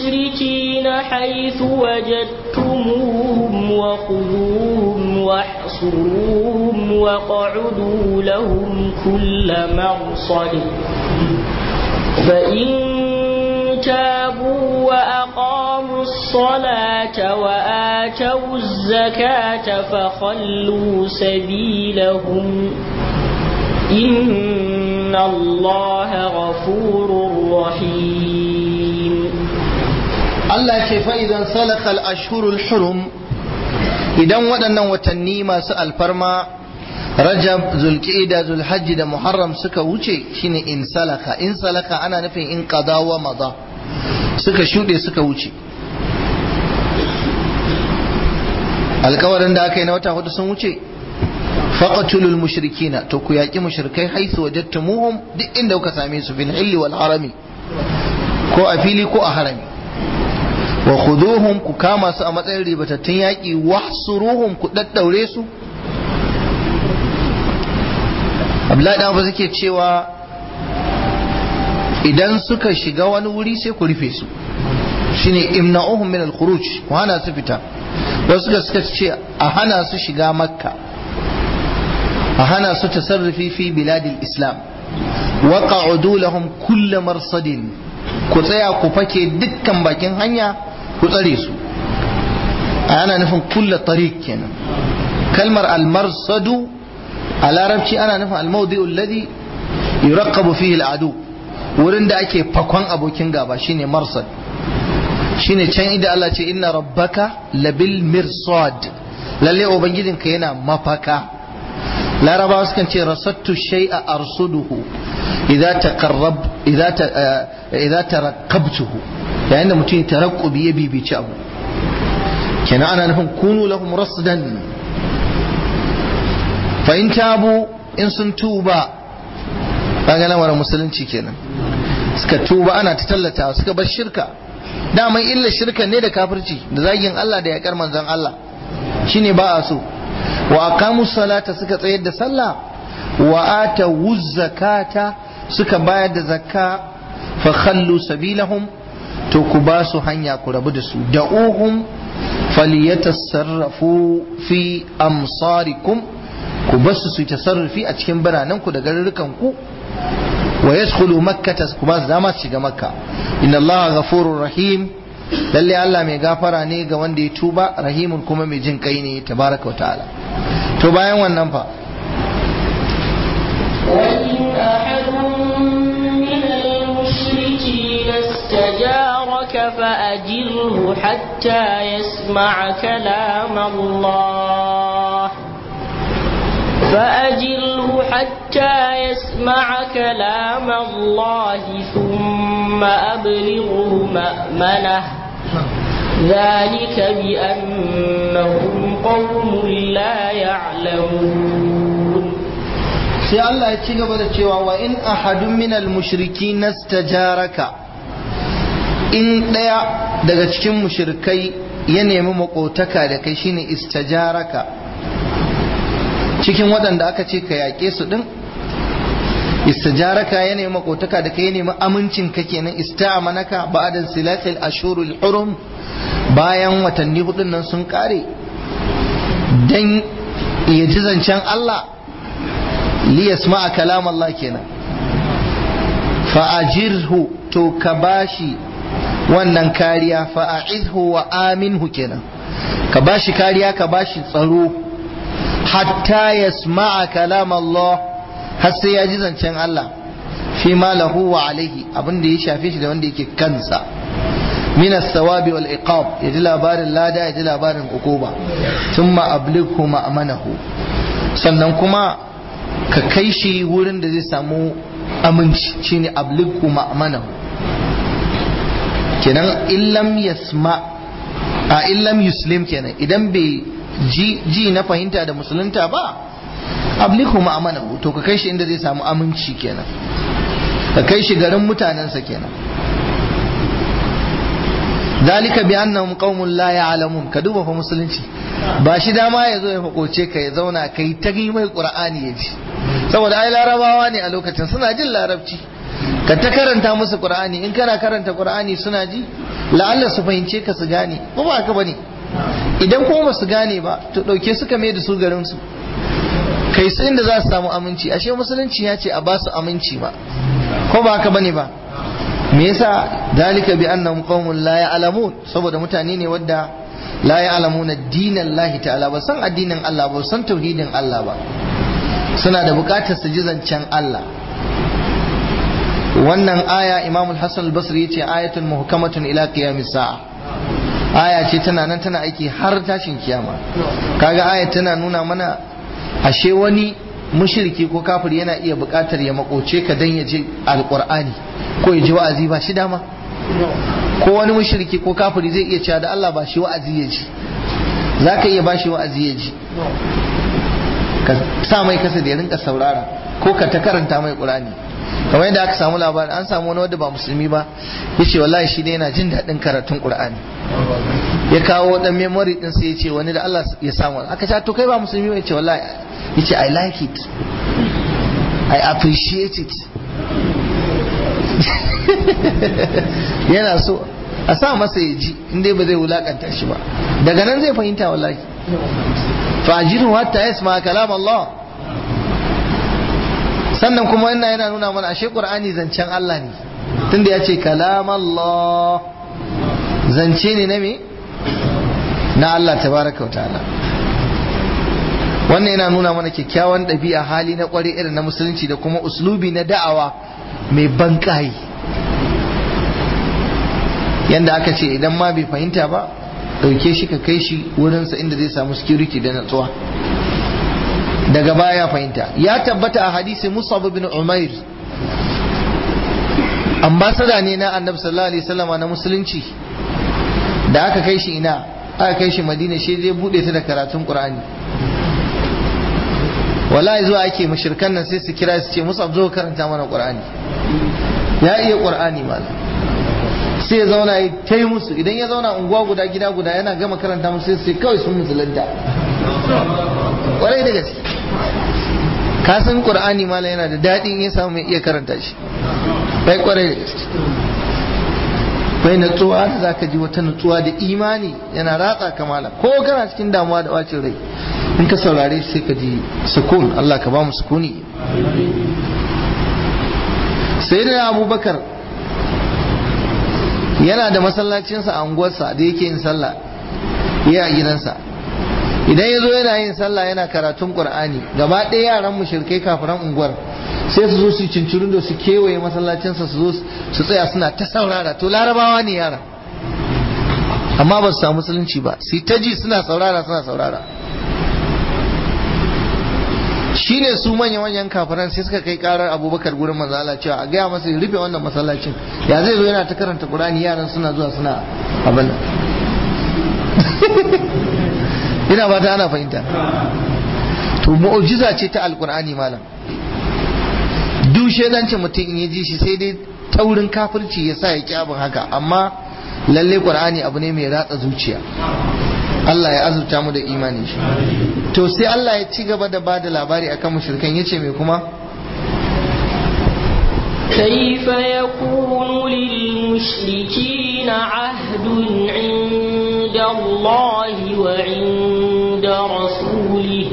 المشركين حيث وجدتموهم وخذوهم واحصروهم واحصروهم واقعدوا لهم كل مرصد فإن تابوا وأقاموا الصلاة وآتوا الزكاة فخلوا سبيلهم إن الله غفور رحيم Allah ce fa'idan salakal ashhurul hurum idan waɗannan watanni masu alfarma rajab zulqa'ida zulhajji da muharram suka wuce shine in salaka in salaka ana nufin in qada wa maza suka shuɗe suka wuce alkawarin da aka yi na wata hudu sun wuce faqatulul mushrikina to ku yaƙi mushrikai haisu wajadtumuhum duk inda kuka same su fil hilli wal harami ko a fili ko a harami wa khuduhum ku kama su a matsayin ribatattun yaƙi wahsuruhum ku daddaure su Abdullahi dan suke cewa idan suka shiga wani wuri sai ku rufe su shine imna'uhum min al-khuruj ku hana su fita wasu da suka ce a hana su shiga makka a hana su tasarrufi fi biladil islam wa qa'udu lahum kull marsadin ku tsaya ku fake dukkan bakin hanya ku tsare su ana nufin kulla tariq kenan kalmar al-marsadu a larabci ana nufin al-mawdi'u alladhi yuraqqabu fihi al-adu wurin da ake fakon abokin gaba shine marsad shine can inda Allah ce inna rabbaka labil mirsad lalle ubangijinka yana mafaka larabawa sukan ce rasattu shay'a arsuduhu idza taqarrab idza idza taraqqabtuhu yayin da mutum ya tarakkubi ya bibici abu kenan ana nufin kunu lahum rasdan fa in tabu in sun tuba kaga lamarin musulunci kenan suka tuba ana ta tallata suka bar shirka daman illa shirka ne da kafirci da zagin Allah da yakar manzon Allah shine ba a so wa aqamu salata suka tsayar da sallah wa atu zakata suka bayar da zakka fa khallu sabilahum to ku ba su hanya ku rabu da su da'uhum falyatasarrafu fi amsarikum ku basu su tasarrufi a cikin biranen ku da garurukan ku wa yadkhulu makkata ku ba su dama su shiga makka inna allaha ghafurur rahim lalle Allah mai gafara ne ga wanda ya tuba rahimun kuma mai jin kai ne tabaraka wa ta'ala to bayan wannan fa وإن أحد من المشركين استجارك فأجره حتى يسمع كلام الله فأجره حتى يسمع كلام الله ثم أبلغه مأمنه ذلك بأنهم قوم لا يعلمون sai Allah ya ci gaba da cewa wa in ahadun minal mushriki nastajaraka in ɗaya daga cikin mushrikai ya nemi makotaka da kai shine istajaraka cikin waɗanda aka ce ka yaƙe su ɗin istajaraka ya nemi makotaka da kai ya nemi amincin ka kenan ista'amanaka ba'da silatil ashurul hurum bayan watanni hudun nan sun kare dan ya ji zancen Allah liyasma'a kalam Allah kenan fa'ajirhu to ka bashi wannan kariya fa'a'izhu wa aminhu kenan ka bashi kariya ka bashi tsaro hatta yasma'a kalam Allah har sai ya ji zancen Allah fi ma lahu wa alaihi abin da ya shafe shi da wanda yake kansa min as-sawabi wal iqab ya ji labarin lada ya ji labarin ukuba thumma ablighu ma'manahu sannan kuma ka kai shi wurin da zai samu aminci shine ablighu ma'manahu kenan illam yasma a illam yuslim kenan idan bai ji ji na fahimta da musulunta ba ablighu ma'manahu to ka kai shi inda zai samu aminci kenan ka kai shi garin mutanensa kenan dalika bi annahum qaumun la ya'lamun ka duba fa musulunci ba shi dama ya zo ya fakoce ka ya zauna kai ta yi mai qur'ani ya ji saboda ai larabawa ne a lokacin suna jin larabci ka ta karanta musu qur'ani in kana karanta qur'ani suna ji la'alla su fahimce ka su gane ko ba haka bane idan kuma ba su gane ba to ɗauke suka mai da su garin su kai su inda za su samu aminci ashe musulunci ya ce a ba su aminci ba ko ba haka bane ba me yasa dalika bi annahum qaumun la ya'lamun saboda mutane ne wadda la ya'lamuna dinan Allah ta'ala ba san addinin Allah ba san tauhidin Allah ba suna da bukatar su ji zancen Allah wannan aya Imam al-Hasan al-Basri yace ayatun muhkamatun ila qiyamis sa'a aya ce tana nan tana aiki har tashin kiyama kaga aya tana nuna mana ashe wani mushriki ko kafir yana iya bukatar ya makoce ka dan ya ji alqur'ani ko ya ji wa'azi ba shi dama ko wani mushriki ko kafiri zai iya cewa da Allah ba shi wa'azi ya ji zaka iya ba shi wa'azi ya ji ka sa mai kasa da ya rinka saurara ko ka ta karanta mai qur'ani kamar yadda aka samu labarin an samu wani wanda ba musulmi ba yace wallahi shi dai yana jin daɗin karatun qur'ani ya kawo dan memory din sai yace wani da Allah ya samu aka ce to kai ba musulmi ba yace wallahi yace i like it i appreciate it yana so a sa masa ya ji inda ba zai wulakanta shi ba daga nan zai fahimta wallahi fajiru hatta yasma kalam Allah sannan kuma wannan yana nuna mana ashe Qur'ani zancen Allah ne tunda ya ce kalam Allah zance ne na me na Allah tabaraka wa ta'ala wannan yana nuna mana kyakkyawan ɗabi'a hali na ƙware irin na musulunci da kuma uslubi na da'awa mai banƙayi yanda aka ce idan ma bai fahimta ba ɗauke shi ka kai shi wurinsa inda zai samu security da natsuwa daga baya fahimta ya tabbata a hadisi musab bin umair ambasada ne na annabi sallallahu alaihi wasallama na musulunci da aka kai shi ina aka kai shi madina shi zai bude ta da karatun qur'ani wallahi zuwa ake mushrikan nan sai su kira su ce musab zo karanta mana qur'ani ya iya qur'ani malam sai ya zauna ya ta yi musu idan ya zauna unguwa guda gida guda yana gama karanta musu sai kawai sun musulunta kwarai da gaske ka san qur'ani malam yana da daɗi in ya samu mai iya karanta shi bai kwarai da gaske bai natsuwa da zaka ji wata natsuwa da imani yana ratsa ka malam ko kana cikin damuwa da bacin rai in ka saurare sai ka ji sukun Allah ka ba mu sukuni sayyidina abubakar yana da masallacinsa a unguwarsa da yake yin sallah ya a gidansa idan ya zo yana yin sallah yana karatun qur'ani gaba ɗaya yaran mushrikai kafiran unguwar sai su zo su cincirin da su kewaye masallacinsa su zo su tsaya suna ta saurara to larabawa ne yara amma ba su samu musulunci ba su ta ji suna saurara suna saurara shine su manya manyan kafiran sai suka kai karar abubakar gurin manzala cewa a gaya masa rufe wannan masallacin ya zai zo yana ta karanta qur'ani yaran suna zuwa suna abin ina ba ta ana fahimta to mu'jiza ce ta alqur'ani malam duk shedancin mutum in ya ji shi sai dai taurin kafirci ya sa ya ki abin haka amma lalle qur'ani abu ne mai ratsa zuciya Allah ya azurta mu da imani shi to sai Allah ya ci gaba da bada labari akan mushrikan yace me kuma كيف يكون للمشركين عهد عند الله وعند رسوله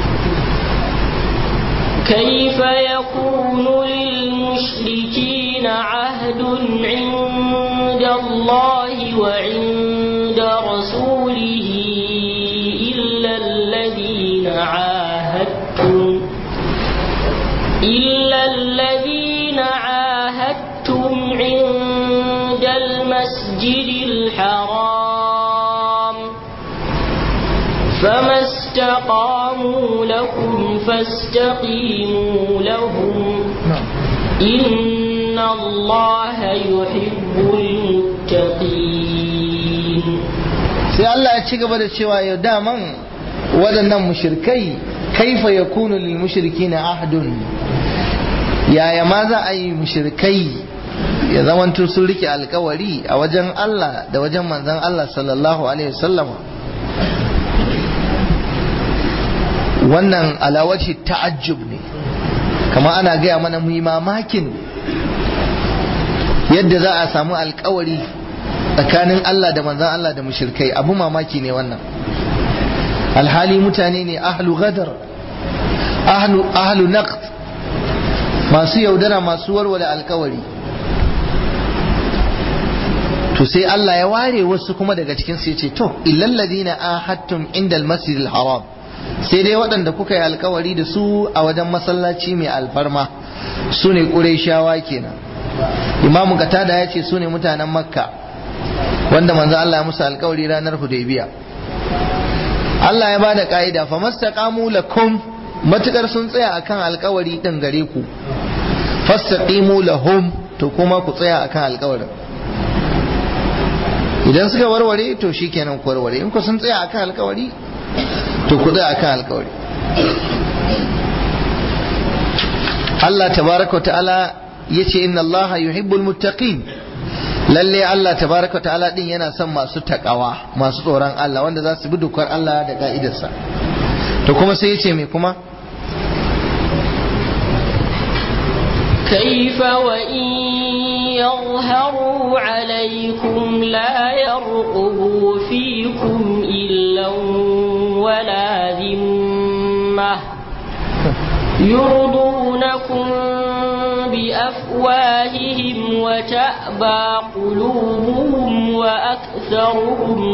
كيف يكون للمشركين عهد عند الله وعند رسوله إلا الذين عاهدتم إلا الذين عاهدتم عند المسجد الحرام فما استقاموا لكم فاستقيموا لهم إن الله يحب المتقين sai Allah ya ci gaba da cewa yau daman waɗannan mushrikai kaifa yakunu lil mushrikina ahdun yaya ma za a yi mushrikai ya zamanto sun rike alkawari a wajen Allah da wajen manzon Allah sallallahu alaihi wasallama wannan alawaci ta'ajjub ne kama ana gaya mana mu yi mamakin yadda za a samu alkawari tsakanin Allah da manzan Allah da mushrikai abu mamaki ne wannan alhali mutane ne ahlu gadar ahlu ahlu naqd masu yaudara masu warware alkawari to sai Allah ya ware wasu kuma daga cikin su yace to illal ladina ahadtum inda almasjidil haram sai dai waɗanda kuka yi alkawari da su a wajen masallaci mai alfarma su ne ƙurayshawa kenan imamu katada ya ce su ne mutanen makka wanda manzo Allah ya musu alkawari ranar hudaybiya Allah ya bada ka'ida fa mastaqamu lakum matukar sun tsaya akan alkawari din gare ku fastaqimu lahum to kuma ku tsaya akan alkawarin idan suka warware to shikenan ku warware in ku sun tsaya akan alkawari to ku tsaya akan alkawari Allah tabaraka wa ta'ala yace inna Allah yuhibbul muttaqin lalle Allah tabaraka wa ta'ala din yana son masu takawa masu tsoron Allah wanda za su bi dokar Allah da ka'idarsa to kuma sai yace me kuma كيف وإن يظهروا عليكم لا يرقبوا فيكم إلا ولا ذمة يرضونكم بأفواههم وتأبى قلوبهم وأكثرهم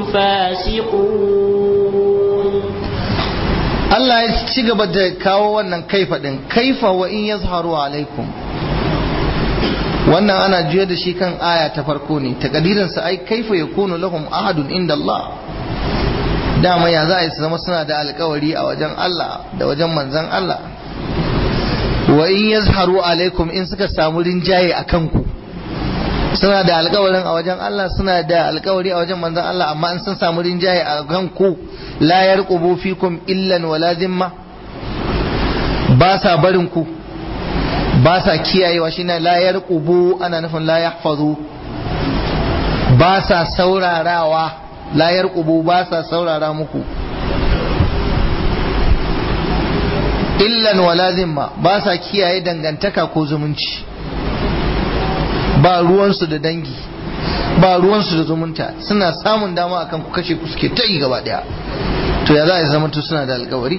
فاسقون Allah ya ci gaba da kawo wannan kaifa din kaifa wa in yazharu alaikum wannan ana juya da shi kan aya ta farko ne takadirin sa ai kaifa yakunu lahum ahadun inda Allah dama ya za a yi su zama suna da alkawari a wajen Allah da wajen manzon Allah wa in yazharu alaikum in suka samu rinjaye a kanku suna da alkawarin a wajen Allah suna da alkawari a wajen manzon Allah amma in sun samu rinjaye a kanku la yarqubu fikum illan wala zimma ba sa barin ku ba sa kiyayewa shine la yarqubu ana nufin la yahfazu ba sa saurarawa la yarqubu ba sa saurara muku illan wala zimma ba sa kiyaye dangantaka ko zumunci ba ruwansu da dangi ba ruwansu da zumunta suna samun dama akan ku kashe ku suke ta yi gaba daya to ya za a zama suna da alkawari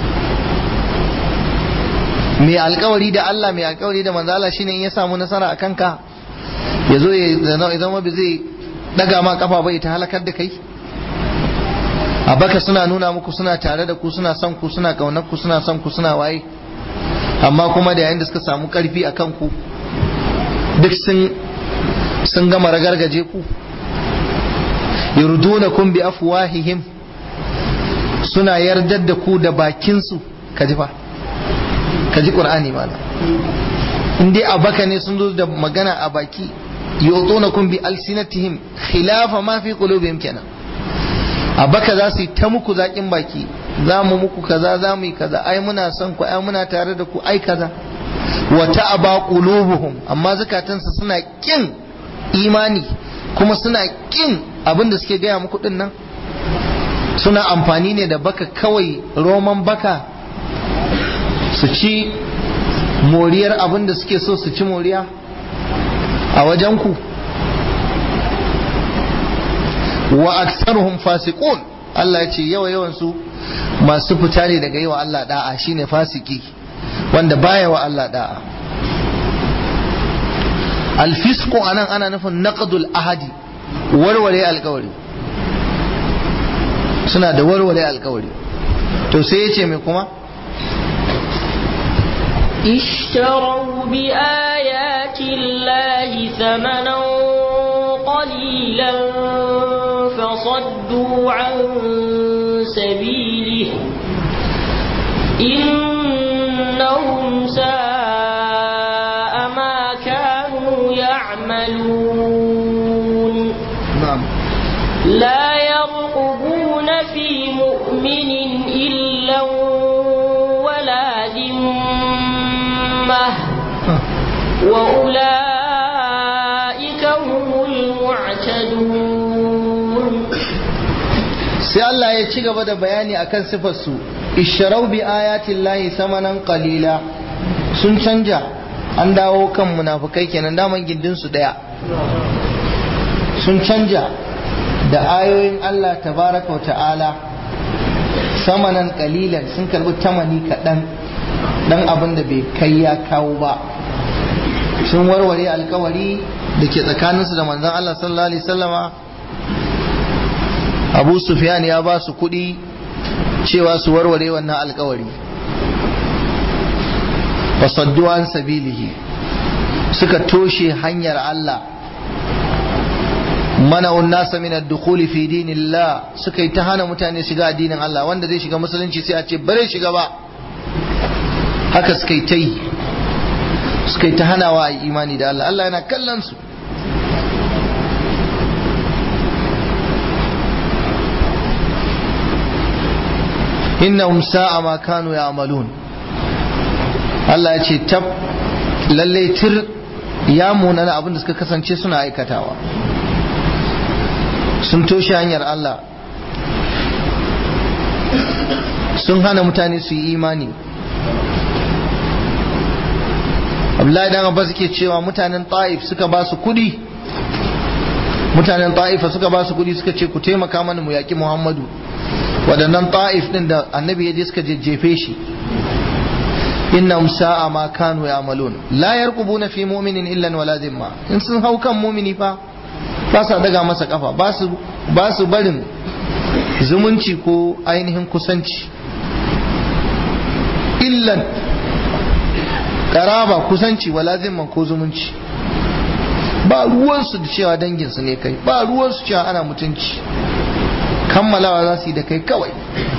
mai alkawari da Allah mai alkawari da manzala shine in ya samu nasara a kanka ya zo ya zama bai zai daga ma kafa bai ta halakar da kai a baka suna nuna muku suna tare da ku suna son ku suna kaunar ku suna son ku suna waye amma kuma da yayin da suka samu karfi a kanku duk sun sun gama ragargaje ku yurdunakum bi afwahihim suna yardar da ku da bakinsu ka ji fa ka ji qur'ani mana in dai a baka ne sun zo da magana a baki yutunakum bi alsinatihim khilafa ma fi qulubihim kenan a baka za su yi ta muku zaƙin baki za mu muku kaza za mu yi kaza ai muna son ku ai muna tare da ku ai kaza wa ta'aba qulubuhum amma zakatansu suna kin imani kuma suna kin abin da suke gaya muku din nan suna amfani ne da baka kawai roman baka su ci moriyar abin da suke so su ci moriya a wajen ku wa aktsaruhum fasiqun Allah ya ce yawa yawan su masu fita ne daga yawa Allah da'a shine fasiki wanda baya wa Allah da'a alfisqu anan ana nufin naqdul ahadi warware alkawari suna da warware alkawari to sai yace me kuma اشتروا بآيات الله ثمنا قليلا فصدوا عن سبيله إنهم ساء ما كانوا يعملون na'am لا يرقبون في مؤمن إلا ولا ذمة وأولئك هم المعتدون sai Allah ya ci gaba da bayani akan sifarsu isharau bi ayatin lahi samanan qalila sun canja an dawo kan munafukai kenan daman gindin su daya sun canja da ayoyin Allah tabaraka wa ta'ala samanan kalilan sun karbi tamani kaɗan dan abin da bai kai ya kawo ba sun warware alkawari da ke tsakaninsu da manzon Allah sallallahu alaihi wasallama Abu Sufyan ya ba su kuɗi cewa su warware wannan alkawari fasaddu an sabilihi suka toshe hanyar Allah mana'un nasa min ad-dukhuli fi dinillah suka yi ta hana mutane shiga addinin Allah wanda zai shiga musulunci sai a ce bare shiga ba haka suka yi ta yi suka yi ta hanawa a imani da Allah Allah yana kallon su innahum sa'a ma kanu ya'malun Allah ya ce tab lalle tir ya munana abin da suka kasance suna aikatawa sun toshe hanyar Allah sun hana mutane su yi imani Abdullahi dan Abbas ke cewa mutanen Taif suka ba su kudi mutanen Taifa suka ba su kudi suka ce ku taimaka mana mu yaki Muhammadu waɗannan Taif din da annabi ya je suka jejjefe shi innahum sa'a ma kanu ya'malun la yarqubuna fi mu'minin illa wala dhimma in sun hau kan mu'mini fa ba sa daga masa kafa ba su ba su barin zumunci ko ainihin kusanci illan karaba kusanci wala zimman ko zumunci ba ruwansu da cewa danginsu ne kai ba ruwansu cewa ana mutunci kammalawa za su yi da kai kawai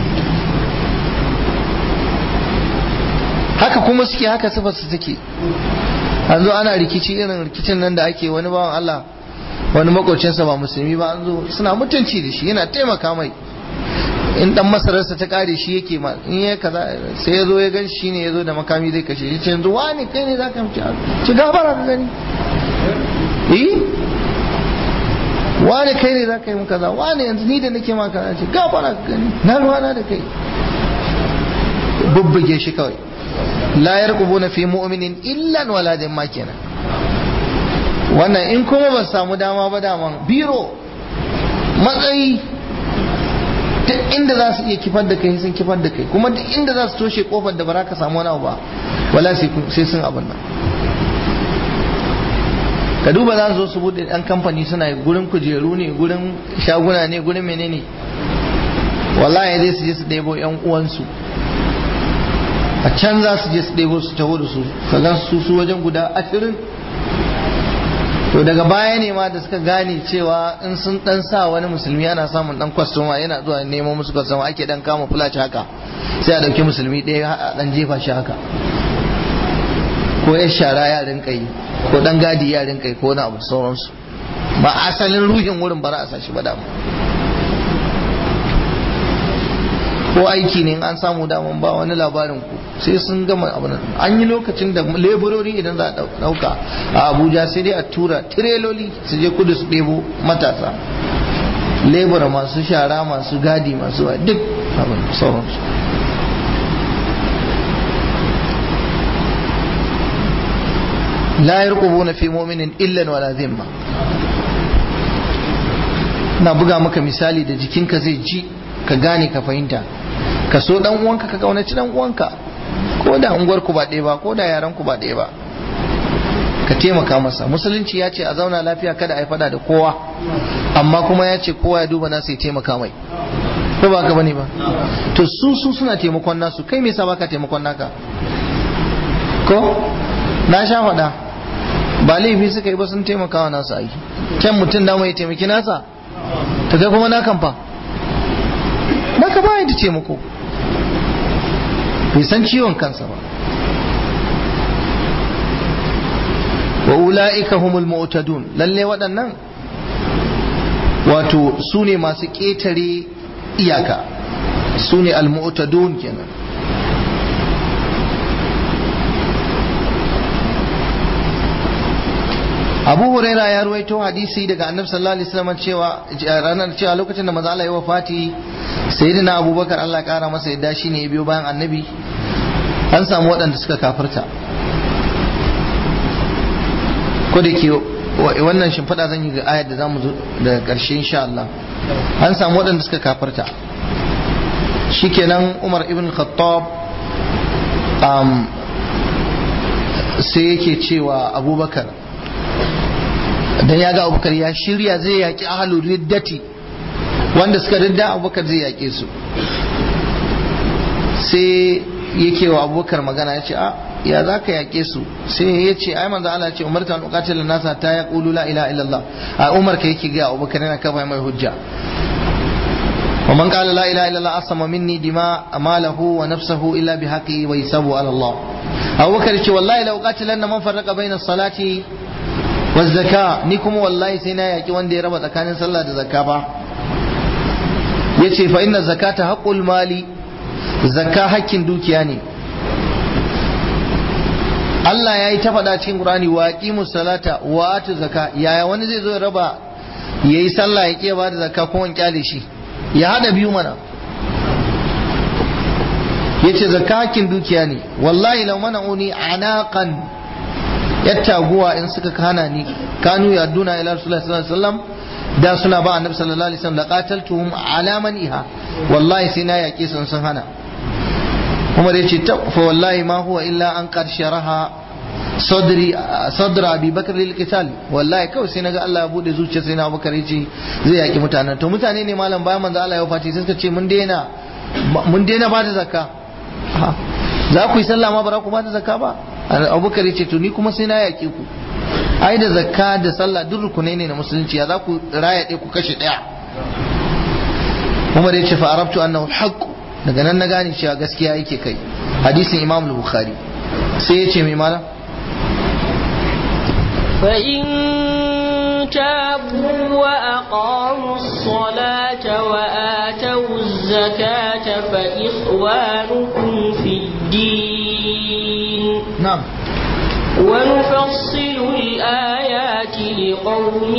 haka kuma suke haka sifar su take an zo ana rikici irin rikicin nan da ake wani bawan Allah wani makocinsa ba musulmi ba an zo suna mutunci da shi yana taimaka mai in dan masararsa ta kare shi yake ma in ya kaza sai ya zo ya gan shi ne ya zo da makami zai kashe shi ce yanzu wani kai ne zaka mutu ci gafara ka gani eh wani kai ne zaka yi mu kaza wani yanzu ni da nake ma kaza ce gafara ka gani na ruwana da kai bubbuge shi kawai la yarqubuna fi mu'minin illa wala ma kenan wannan in kuma ba samu dama ba daman biro matsayi duk inda za su iya kifar da kai sun kifar da kai kuma duk inda za su toshe kofar da ba za ka samu wani abu ba wala sai sun abin nan ka duba za su zo su bude ɗan kamfani suna gurin kujeru ne gurin shaguna ne gurin menene wallahi zai su je su ɗebo yan uwansu a can za su je su ɗebo su taho da su ka gan su su wajen guda ashirin to daga baya ne ma da suka gane cewa in sun dan sa wani musulmi ana samun dan kwastoma yana zuwa neman musu kwastoma ake dan kama fulaci haka sai a dauki musulmi ɗaya a dan jefa shi haka ko ya shara ya rinka yi ko dan gadi ya rinka yi ko wani abu sauransu ba asalin ruhin wurin bara a sa shi ba damu ko aiki ne an samu daman ba wani labarin ku sai sun gama abin an yi lokacin da leburori idan za a dauka a abuja sai dai a tura tireloli su je kudu su ɗebo matasa lebura masu shara masu gadi masu wa duk abin sauransu la yarqubuna fi mu'minin illa wala zimma na buga maka misali da jikinka zai ji ka gane ka fahimta ka so dan uwanka ka kaunaci dan uwanka ko da unguwar ku ba ɗaya ba ko da yaran ku ba ɗaya ba ka taimaka masa musulunci ya ce a zauna lafiya kada a yi fada da kowa amma kuma ya ce kowa ya duba nasu ya taimaka mai ko ba ka bane ba to su su suna taimakon nasu kai me yasa baka taimakon naka ko na sha faɗa ba laifi suka yi ba sun taimaka wa nasu aiki kyan mutum da mai taimaki nasa ta kai kuma na kamfa naka ba da taimako bai san ciwon kansa ba wa ula'ika humul mu'tadun lalle waɗannan wato su ne masu ƙetare iyaka su ne al-mu'tadun kenan abu huraira ya ruwaito hadisi daga annabi sallallahu alaihi wasallam cewa ranar cewa lokacin da manzo Allah ya wafati sayyidina abubakar Allah kara masa yadda shine ya biyo bayan annabi an samu waɗanda suka kafirta ko da ke wannan shimfiɗa zan yi ga ayar da zamu zo daga ƙarshe insha Allah an samu waɗanda suka kafarta shikenan Umar ibn Khattab um, sai yake cewa Abubakar dan ya ga Abubakar ya shirya zai yaki ahlul riddati wanda suka ridda Abubakar zai yake su sai yake wa Abubakar magana ya ce a ya za ka yaƙe su sai ya ce ai manzo Allah ce umarta an uqatila nasa ta ya qulu la ilaha illallah a umar ka yake ga Abubakar yana kafa mai hujja wa man qala la ilaha illallah asama minni dima amalahu wa nafsahu illa bihaqqi wa yasabu ala Allah Abubakar ce wallahi la uqatilanna man farraqa baina salati wa zakka ni kuma wallahi sai na yaki wanda ya raba tsakanin sallah da zakka ba yace fa inna zakata haqqul mali zakka hakkin dukiya ne Allah ya yi ta faɗa cikin Qur'ani wa aqimu salata wa atu zakka yaya wani zai zo ya raba yayi sallah ya ke ba da zakka ko in kyale shi ya hada biyu mana yace zakka hakkin dukiya ne wallahi law mana'uni anaqan yattaguwa in suka kana ni kanu yaduna ila rasulullahi sallallahu alaihi wasallam da suna ba annabi sallallahu alaihi wasallam laqataltuhum ala man iha wallahi sai na yaƙe sun sun hana Umar ya ce fa wallahi ma huwa illa an qad sharaha sadri sadra Abi Bakr lil qital wallahi kawai sai naga Allah ya bude zuciya sai na Abubakar ya ce zai yaki mutanen to mutane ne malam bayan manzo Allah ya wafati sai suka ce mun daina mun daina ba da zakka za ku yi sallah ma ba za ku ba da zakka ba Abubakar ya ce to ni kuma sai na yaki ku ai da zakka da sallah duk rukunai ne na musulunci ya za ku raya ɗaya ku kashe ɗaya Umar ya ce fa arabtu annahu al-haqq daga nan na gane cewa gaskiya yake kai hadisin imam bukhari sai ya ce mai mala فإن تابوا وأقاموا الصلاة وآتوا الزكاة فإخوانكم في الدين na'am ونفصل الآيات لقوم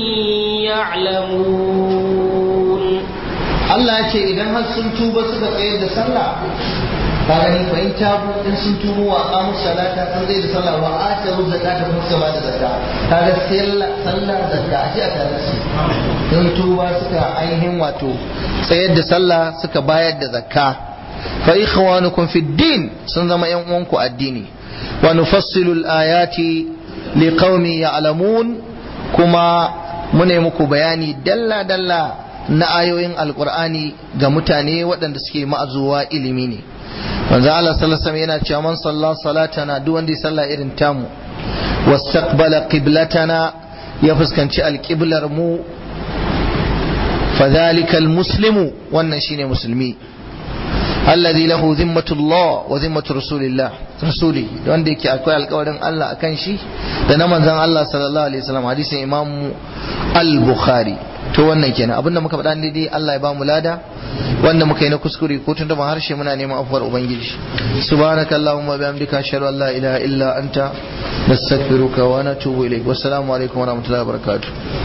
يعلمون Allah ya ce idan har sun tuba suka tsayar da sallah ka gani fa in tabu in sun tubu wa aqamu salata sun tsayar da sallah wa atu zakata kuma suka bada zakka kaga sallah sallah zakka a ce a tare su sun tuba suka ainihin wato tsayar da sallah suka bayar da zakka fa ikhwanukum fid din sun zama yan uwanku addini wa nufassilu al-ayati liqaumin ya'lamun kuma mune muku bayani dalla dalla na ayoyin alkur'ani ga mutane waɗanda suke ma'azuwa ilimi ne manzo Allah sallallahu alaihi yana cewa man salla salatana duk wanda ya salla irin tamu wastaqbala qiblatana ya fuskanci alqiblar mu fadhalika almuslimu wannan shine musulmi alladhi lahu zimmatullah wa zimmatu rasulillah rasuli wanda yake akwai alƙawarin Allah akan shi da na manzon Allah sallallahu alaihi wasallam hadisin imam al-bukhari to wannan kenan abinda muka faɗa daidai Allah ya ba mu lada wanda muka yi na kuskure ko tun da harshe muna neman afuwar ubangiji subhanaka allahumma bihamdika ashhadu an la ilaha illa anta nastaghfiruka wa natubu ilayk wassalamu alaikum wa rahmatullahi wa barakatuh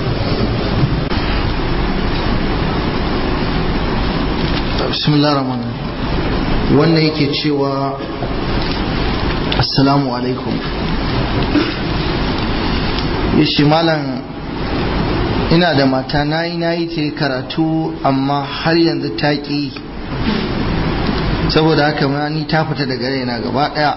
bismillahir rahmanir rahim wannan yake cewa assalamu alaikum yace malam ina da mata na yi na yi ta karatu amma har yanzu ta ƙi saboda haka ma ni ta fita daga raina gaba ɗaya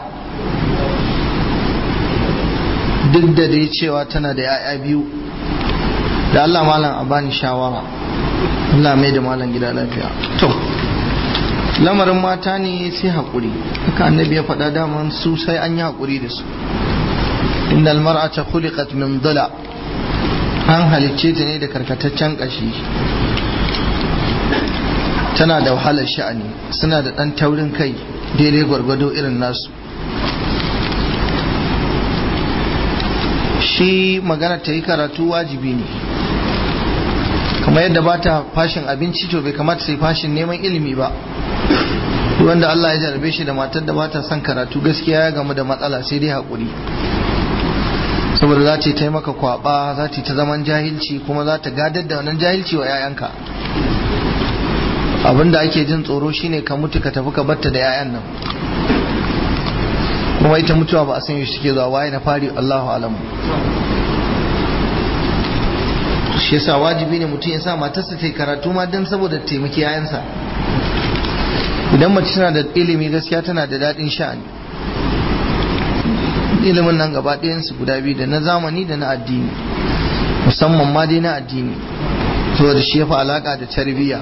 duk da dai cewa tana da 'ya'ya biyu da Allah malam a bani shawara Allah mai da malam gida lafiya to lamarin mata ne sai haƙuri haka annabi ya faɗa daman su sai an yi haƙuri da su innal mar'ata khuliqat min dala an halicce ta ne da karkataccen ƙashi tana da wahalar sha'ani suna da ɗan taurin kai daidai gwargwado irin nasu shi magana ta yi karatu wajibi ne kamar yadda ba ta fashin abinci to bai kamata sai fashin neman ilimi ba wanda Allah ya jarabe shi da matar da ba ta son karatu gaskiya ya gamu da matsala sai dai haƙuri saboda za ta yi maka kwaba za ta yi ta zaman jahilci kuma za ta gadar da wannan jahilci wa 'ya'yanka abinda ake jin tsoro shine ka mutu ka tafi ka batta da 'ya'yan nan kuma ita mutuwa ba a san yaushe take zuwa waye na fari Allahu alam shi yasa wajibi ne mutum ya sa matarsa ta yi karatu ma don saboda taimaki yayansa idan mace tana da ilimi gaskiya tana da daɗin sha'ani ilimin nan gaba ɗayansu guda biyu da na zamani da na addini musamman ma dai na addini saboda shi ya fi alaƙa da tarbiyya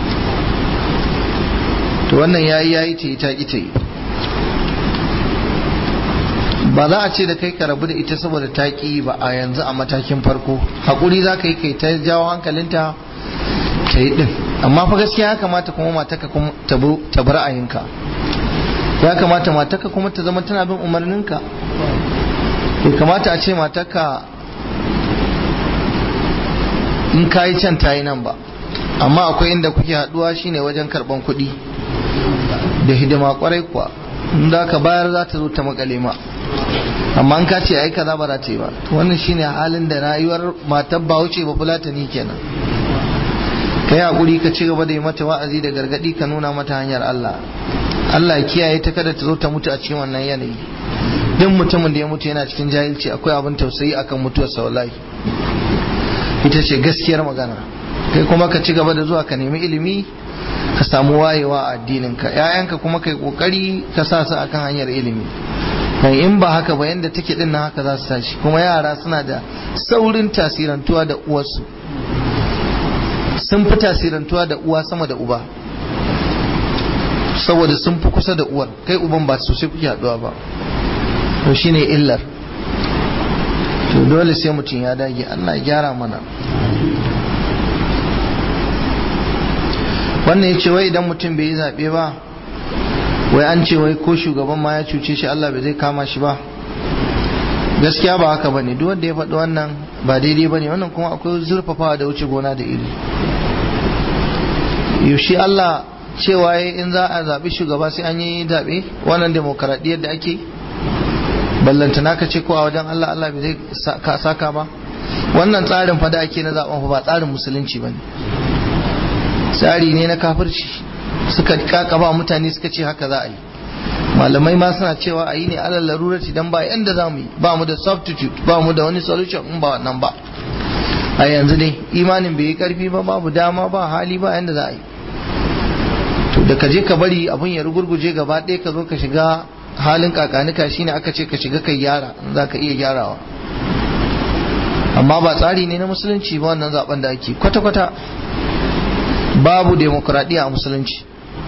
to wannan yayi yayi ta yi ta ƙi ta yi ba za a ce da kai ka rabu da ita saboda ta ƙi ba a yanzu a matakin farko haƙuri za ka yi kai ta jawo hankalinta ta yi ɗin amma fa gaskiya ya kamata kuma mataka kuma ta bi ra'ayinka ya kamata mataka kuma ta zama tana bin umarninka bai kamata a ce mataka in ka yi can ta yi nan ba amma akwai inda kuke haɗuwa shine wajen karɓan kuɗi da hidima kwarai kuwa in da ka bayar za ta zo ta makale ma amma an ka ce ai kaza ba za ta yi ba to wannan shine halin da rayuwar matar ba wuce ba fulatani kenan ka yi hakuri ka ci gaba da yi mata wa'azi da gargadi ka nuna mata hanyar Allah Allah ya kiyaye ta kada ta zo ta mutu a cikin wannan yanayi duk mutumin da ya mutu yana cikin jahilci akwai abin tausayi akan mutuwar sa wallahi ita ce gaskiyar magana kai kuma ka ci gaba da zuwa ka nemi ilimi ka samu wayewa a addininka ‘ya'yanka kuma kai kokari ka sa su akan hanyar ilimi kai in ba haka ba yanda take din nan haka za su tashi kuma yara suna da saurin tasirantuwa da uwarsu sun fi tasirantuwa da uwa sama da uba saboda sun fi kusa da uwar kai uban ba sosai kuke haduwa ba to shine illar to dole sai mutum ya dage Allah ya gyara mana wannan ya ce wai idan mutum bai yi zaɓe ba wai an ce wai ko shugaban ma ya cuce shi Allah bai zai kama shi ba gaskiya ba haka bane duk wanda ya faɗi wannan ba daidai bane wannan kuma akwai zurfafawa da wuce gona da iri yaushe Allah cewa in za a zaɓi shugaba sai an yi zaɓe wannan demokaradiyyar da ake ballantana ka ce ko a wajen Allah Allah bai zai saka ba wannan tsarin fada ake na zaɓen fa ba tsarin musulunci bane tsari ne na kafirci suka kakaba mutane suka ce haka za a yi malamai ma suna cewa a yi ne alal larurati dan ba yanda za mu yi ba mu da substitute ba mu da wani solution in ba wannan ba a yanzu dai imanin bai yi karfi ba babu dama ba hali ba yanda za a yi to da ka je ka bari abun ya rugurguje gaba ɗaya ka zo ka shiga halin kakanika shine aka ce ka shiga kai gyara za ka iya gyarawa amma ba tsari ne na musulunci ba wannan zaben da ake kwata-kwata babu demokradiyya a musulunci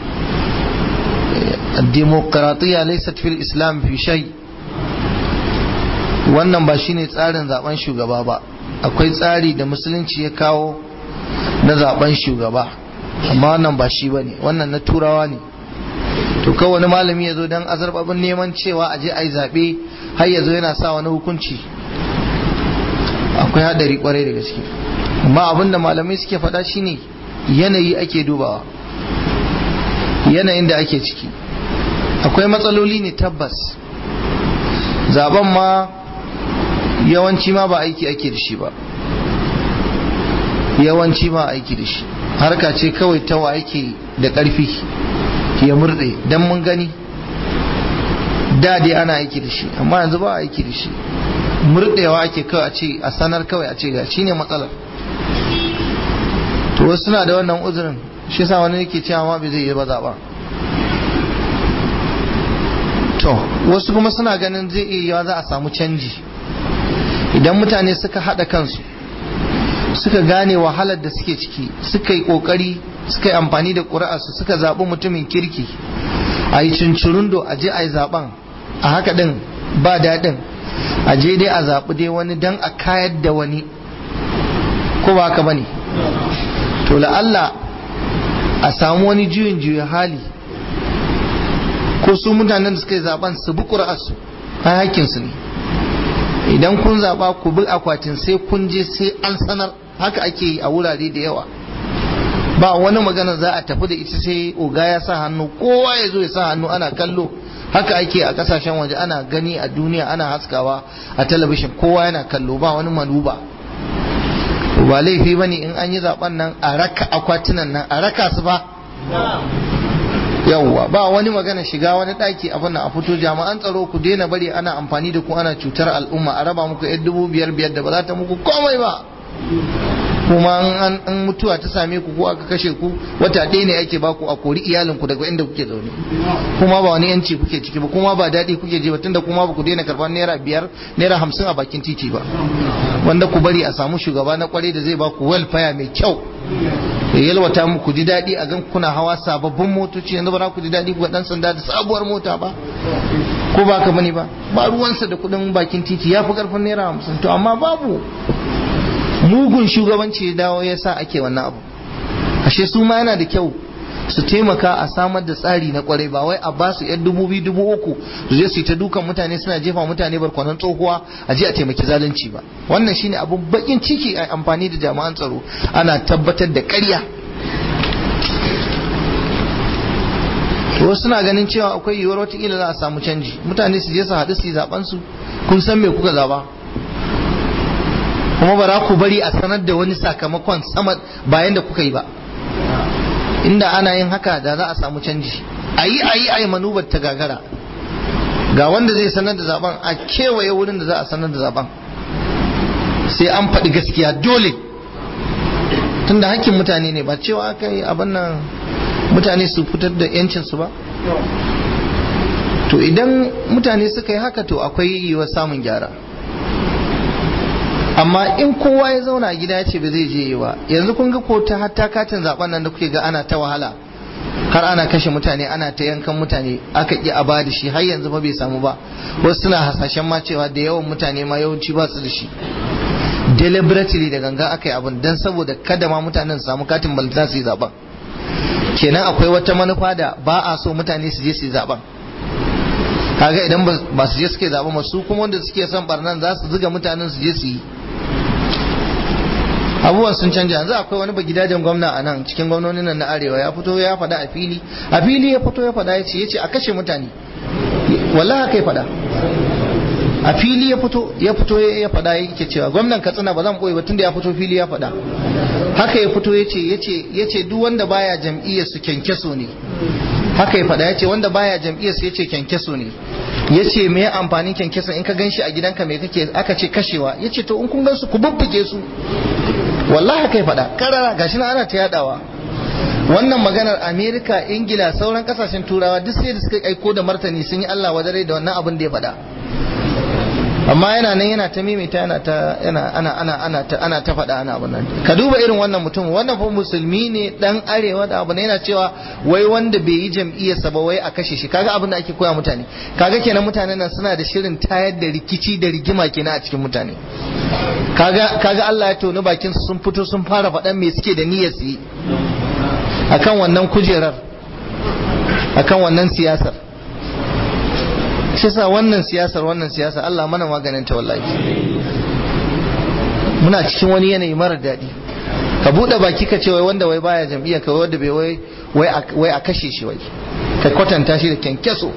demokradiyya laysat fil islam fi shay wannan ba shine tsarin zaben shugaba ba akwai tsari da musulunci ya kawo na zaben shugaba amma wannan ba shi bane wannan na turawa ne to kawai wani malami ya zo don azarbabin neman cewa a je a yi zaɓe har ya zo yana sa wani hukunci akwai haɗari kwarai da gaske amma abinda malamai suke faɗa shine yanayi ake dubawa yanayin da ake ciki akwai matsaloli ne tabbas zaben ma yawanci ma ba aiki ake da shi ba yawanci ba aiki da shi harka ce kawai ta wa ake da ƙarfi ya murɗe don mun gani da dai ana aiki da shi amma yanzu ba aiki da shi murɗewa ake kawai a ce a sanar kawai a ce ga shi ne matsalar to wasu suna da wannan uzurin shi sa wani yake cewa ma bai zai yi ba zaɓa to wasu kuma suna ganin zai iya yiwa za a samu canji idan mutane suka haɗa kansu suka gane wahalar da suke ciki suka yi ƙoƙari suka yi amfani da ƙuri'arsu suka zaɓi mutumin kirki a yi cincirundo a je a yi zaɓen a haka ɗin ba daɗin a je dai a zaɓi dai wani don a kayar da wani ko ba haka ba ne to la'alla a samu wani juyin juya hali ko su mutanen da suka yi zaben su bi ƙura'arsu a hakkinsu ne idan kun zaɓa ku bi akwatin sai kun je sai an sanar haka ake yi a wurare da yawa ba wani magana za a tafi da ita sai oga ya sa hannu kowa ya zo ya sa hannu ana kallo haka ake a kasashen waje ana gani a duniya ana haskawa a talabishin kowa yana kallo ba wani manuba ba laifi bane in an yi zaben nan a raka akwatunan nan a raka su ba yawwa ba wani magana shiga wani daki abin nan a fito jami'an tsaro ku daina bari ana amfani da ku ana cutar al'umma a raba muku yan dubu biyar biyar da ba za ta muku komai ba kuma an an mutuwa ta same ku ko aka kashe ku wata ɗaya ne ake baku a kori iyalinku daga inda kuke zaune kuma ba wani yanci kuke ciki ba kuma ba daɗi kuke ji ba tunda kuma ba ku daina karɓar naira biyar naira hamsin a bakin titi ba wanda ku bari a samu shugaba na kwarai da zai baku welfare mai kyau ya yalwata muku ji daɗi a gan kuna hawa sababbin motoci yanzu ba za ku ji daɗi ku ga ɗan sanda da sabuwar mota ba ko ba ka bane ba ba ruwansa da kuɗin bakin titi ya fi ƙarfin naira hamsin to amma babu mugun shugabanci ya dawo ya sa ake wannan abu ashe su ma yana da kyau su taimaka a samar da tsari na kwarai ba wai a ba su yan dubu biyu dubu uku su je su yi ta dukan mutane suna jefa mutane barkwanon tsohuwa a je a taimaki zalunci ba wannan shine abu bakin ciki a amfani da jami'an tsaro ana tabbatar da ƙarya wasu suna ganin cewa akwai yiwuwar watakila za a samu canji mutane su je su haɗu su yi zaɓen su kun san me kuka zaba kuma ba za ku bari a sanar da wani sakamakon sama bayan da kuka yi ba inda ana yin haka da za a samu canji a yi a yi a yi manubar ta gagara ga wanda zai sanar da zaben a kewaye wurin da za a sanar da zaben sai an faɗi gaskiya dole tunda hakkin mutane ne ba cewa aka yi abin nan mutane su fitar da yancinsu ba to idan mutane suka yi haka to akwai yiwuwar samun gyara amma in kowa ya zauna a gida ya ce ba zai je yi ba yanzu kun ga ko ta hatta katin zaben nan da kuke ga ana ta wahala har ana kashe mutane ana ta yankan mutane aka ki a bada shi har yanzu ba bai samu ba wasu suna hasashen ma cewa da yawan mutane ma yawanci ba su da shi deliberately da ganga aka yi abin dan saboda kada ma mutanen su samu katin balta su yi zaben kenan akwai wata manufa da ba a so mutane su je su yi zaben kaga idan ba su je suke zaben ba su kuma wanda suke son barnan za su zuga mutanen su je su yi abubuwan sun canja yanzu akwai wani gidajen gwamna a nan cikin gwamnonin nan na arewa ya fito ya faɗa a fili a fili ya fito ya faɗa ya ce ya ce a kashe mutane wallahi haka ya faɗa a fili ya fito ya fito ya faɗa yake cewa gwamnan katsina ba zan ɓoye ba tunda ya fito fili ya faɗa haka ya fito ya ce ya ce duk wanda baya jam'iyyar su kyankyaso ne haka ya faɗa ya ce wanda baya jam'iyyar su ya ce kyankyaso ne ya ce me amfanin kyankyaso in ka gan shi a gidanka me kake aka ce kashewa ya ce to in kun gan su ku bubbuge su wallahi haka ya faɗa karara gashi na ana ta yadawa wannan maganar amerika ingila sauran kasashen turawa duk sai da suka aiko da martani sun yi allah wadare da wannan abin da ya faɗa amma yana nan yana ta mimita yana ta yana ana ana ana ta ana ta faɗa ana abin nan ka duba irin wannan mutum wannan fa musulmi ne dan arewa da abu ne yana cewa wai wanda bai yi jam'iyyarsa ba wai a kashe shi kaga abin da ake koya mutane kaga kenan mutanen nan suna da shirin tayar da rikici da rigima kenan a cikin mutane kaga kaga Allah ya toni bakin su sun fito sun fara faɗan me suke da niyyar su yi akan wannan kujerar akan wannan siyasar shi sa wannan siyasar wannan siyasar Allah mana maganin ta wallahi muna cikin wani yanayi mara daɗi ka buɗe baki ka ce wai wanda wai baya jam'iyya ka wanda bai wai wai a kashe shi wai ka kwatanta shi da kyankyaso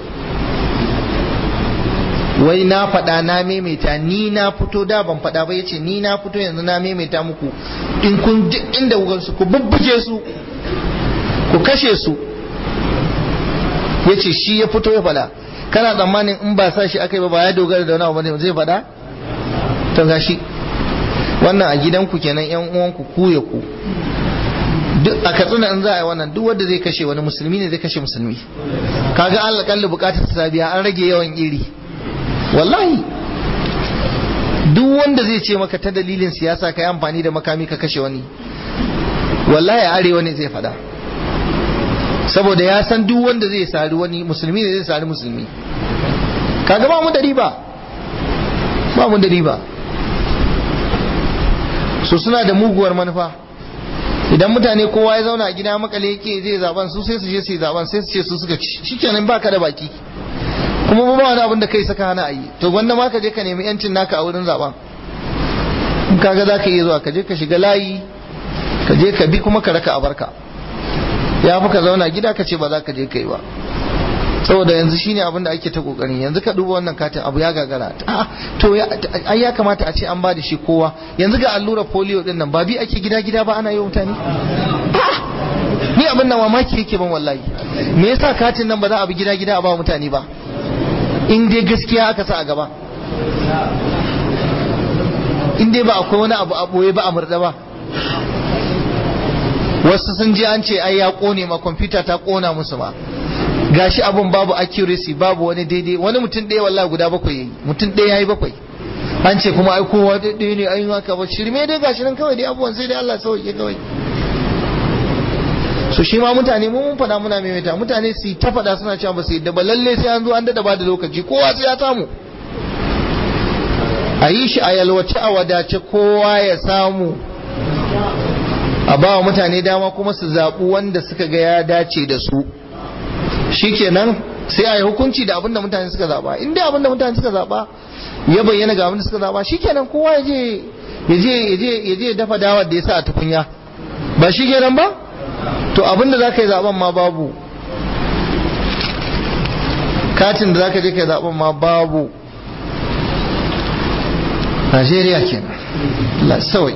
wai na faɗa na maimaita ni na fito da ban faɗa ba yace ni na fito yanzu na maimaita muku in kun duk inda kuka su ku bubbuge su ku kashe su yace shi ya fito ya faɗa kana tsammanin in ba sa shi aka yi ba ba ya dogara da wani abu ne zai faɗa to gashi wannan a gidanku kenan yan uwanku ku ya ku duk a katsina in za a yi wannan duk wanda zai kashe wani musulmi ne zai kashe musulmi kaga Allah kalli bukatar ta biya an rage yawan iri wallahi duk wanda zai ce maka ta dalilin siyasa ka yi amfani da makami ka kashe wani wallahi arewa ne zai faɗa saboda ya san duk wanda zai sari wani musulmi ne zai sari musulmi kaga ba mu da riba ba mu da riba so suna da muguwar manufa idan mutane kowa ya zauna a gida makale yake zai zaben su sai su je su yi zaben sai su ce su suka ci shikenan baka da baki kuma ba wani abin da kai saka hana ayi to wanda ma ka je ka nemi yancin naka a wurin zaben in kaga za ka iya zuwa ka je ka shiga layi ka je ka bi kuma ka raka a barka ya fi ka zauna gida ka ce ba za ka je kai ba saboda yanzu shine abin da ake ta kokari yanzu ka duba wannan katin abu ya gagara to ai ya kamata a ce an ba da shi kowa yanzu ga allurar polio din nan ba bi ake gida gida ba ana yi mutane ni abin nan mamaki yake ban wallahi me yasa katin nan ba za a bi gida gida a ba mutane ba in dai gaskiya aka sa a gaba in dai ba akwai wani abu a boye ba a murda ba wasu sun ji an ce ai ya kone ma kwamfuta ta kona musu ma gashi abun babu accuracy babu wani daidai wani mutum ɗaya wallahi guda bakwai yayi mutum ɗaya yayi bakwai an ce kuma ai kowa ɗaya ne ai haka ba shirme dai gashi nan kawai dai abubuwan sai dai Allah sauke kawai so shi ma mutane mu mun faɗa muna maimaita mutane su ta faɗa suna cewa ba su yadda ba lalle sai an zo an dada ba da lokaci kowa sai ya samu a yi shi a yalwace a wadace kowa ya samu a ba wa mutane dama kuma su zaɓi wanda suka ga ya dace da su shikenan sai a yi hukunci da abinda mutane suka zaɓa in dai abinda mutane suka zaɓa ya bayyana ga abinda suka zaɓa shikenan kowa ya je ya je ya je dafa dawar da ya sa a tukunya ba shikenan ba to abinda za ka yi zaben ma babu katin da za ka je ka yi zaben ma babu Najeriya kenan la sawai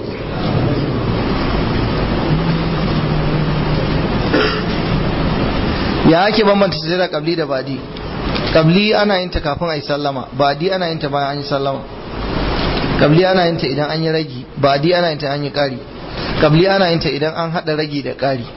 ya ake bambanta sujada kabli da badi kabli ana yin ta kafin a yi sallama badi ana yin ta bayan an yi sallama kabli ana yin ta idan an yi ragi badi ana yin ta an yi kari kabli ana yin ta idan an hada ragi da kari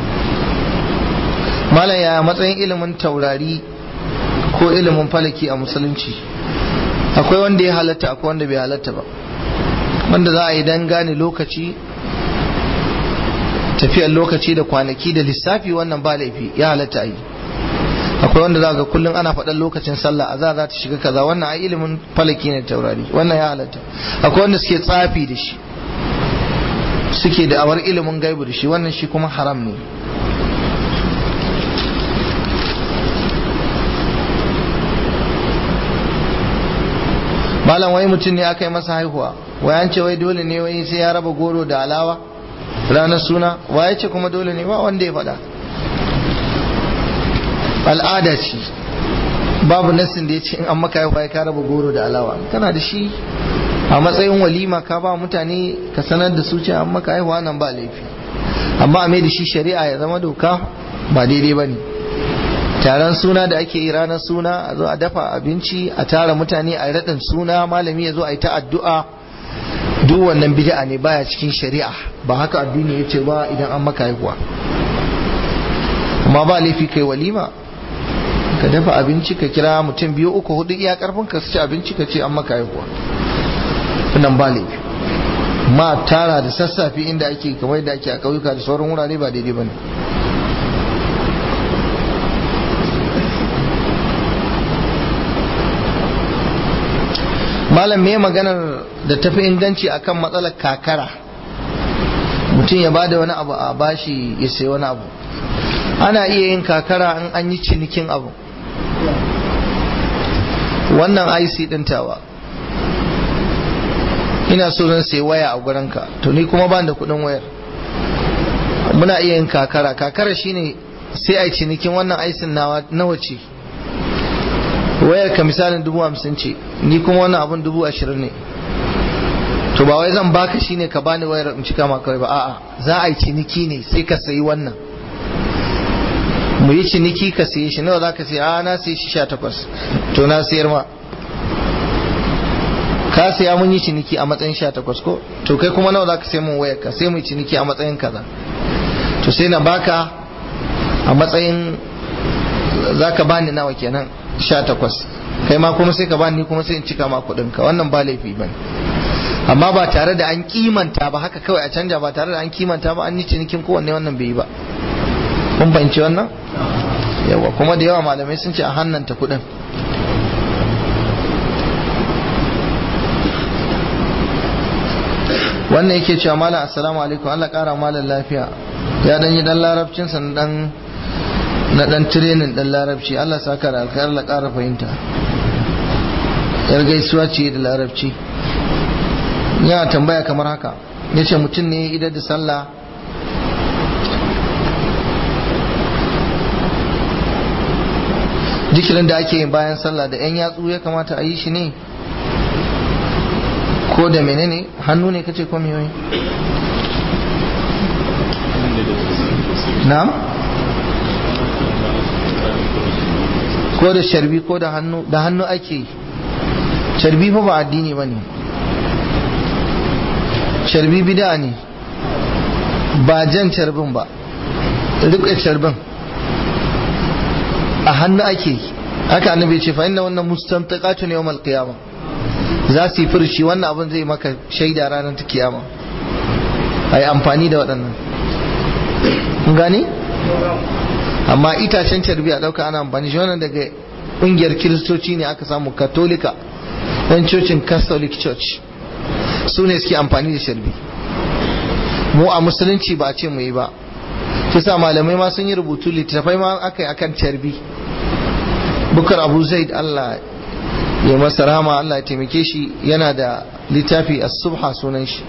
malam ya matsayin ilimin taurari ko ilimin falaki a musulunci akwai wanda ya halatta akwai wanda bai halatta ba wanda za a yi dan gane lokaci tafiyar lokaci da kwanaki da lissafi wannan ba laifi ya halatta a yi akwai wanda za ga kullum ana faɗan lokacin sallah a za za ta shiga kaza wannan a ilimin falaki ne taurari wannan ya halatta akwai wanda suke tsafi da shi suke da awar ilimin gaibu da shi wannan shi kuma haram ne malam wai mutum ne aka yi masa haihuwa wai an ce wai dole ne wai sai ya raba goro da alawa ranar suna waye ce kuma dole ne ba wanda ya faɗa al'ada ce babu nassin da ya ce in an maka haihuwa ya ka raba goro da alawa kana da shi a matsayin walima ka ba mutane ka sanar da su ce an maka haihuwa nan ba laifi amma a mai da shi shari'a ya zama doka ba daidai ba ne taron suna da ake yi ranar suna a zo a dafa abinci a tara mutane a raɗin suna malami ya zo a yi ta addu'a duk wannan bid'a ne baya cikin shari'a ba haka addini ya ce ba idan an maka haihuwa amma ba laifi kai walima ka dafa abinci ka kira mutum biyu uku hudu iya karfin ka ci abinci ka ce an maka haihuwa wannan ba laifi ma tara da sassafe inda ake kamar da ake a ƙauyuka da sauran wurare ba daidai ba ne malam me maganar da tafi inganci akan matsalar kakara mutum ya bada wani abu a bashi ya sai wani abu ana iya yin kakara in an yi cinikin abu wannan IC din tawa ina so zan sai waya a gurinka to ni kuma ban da kudin wayar muna iya yin kakara kakara shine sai a cinikin wannan IC nawa nawa ce wayar ka misalin dubu hamsin ce ni kuma wannan abun dubu ashirin ne to ba wai zan baka shine ka bani wayar in cika maka ba a'a za a yi ciniki ne sai ka sayi wannan mu yi ciniki ka sayi shi nawa za ka sayi a na sayi shi sha takwas to na sayar ma ka saya mun yi ciniki a matsayin sha takwas ko to kai kuma nawa za ka sayi mun wayar ka sai mu yi ciniki a matsayin kaza to sai na baka a matsayin za ka bani nawa kenan sha takwas kai ma kuma sai ka bani ni kuma sai in cika ma kuɗin ka wannan ba laifi ba amma ba tare da an kimanta ba haka kawai a canja ba tare da an kimanta ba an yi cinikin kowanne wannan bai yi ba kun fahimci wannan yawa kuma da yawa malamai sun ce a hannanta kuɗin wannan yake cewa malam assalamu alaikum Allah kara malam lafiya ya dan yi dan larabcin sa dan na dan training dan larabci Allah saka da alkhair Allah kara fahimta yar gaisuwa ce da larabci yana tambaya kamar haka yace mutum ne idan da sallah jikirin da ake yin bayan sallah da yan yatsu ya kamata a yi shi ne ko da menene hannu ne kace ko miyoyi na'am ko da sharbi ko da hannu da hannu ake yi sharbi fa ba addini bane sharbi bid'a ne ba jan carbin ba riƙe carbin a hannu ake yi haka annabi ce fa inna wannan mustantaqatu ne yawmal qiyamah za su yi furshi wannan abin zai maka shaida ranar ta kiyama ai amfani da waɗannan kun gane amma itacen carbi a ɗauka ana amfani shi wannan daga ƙungiyar kiristoci ne aka samu katolika ɗan cocin catholic church su ne suke amfani da sharbi mu a musulunci ba a ce mu yi ba kisa malamai ma sun yi rubutu littattafai ma aka yi akan carbi bukar abu zaid allah ya masa rama allah ya taimake shi yana da littafi as-subha sunan shi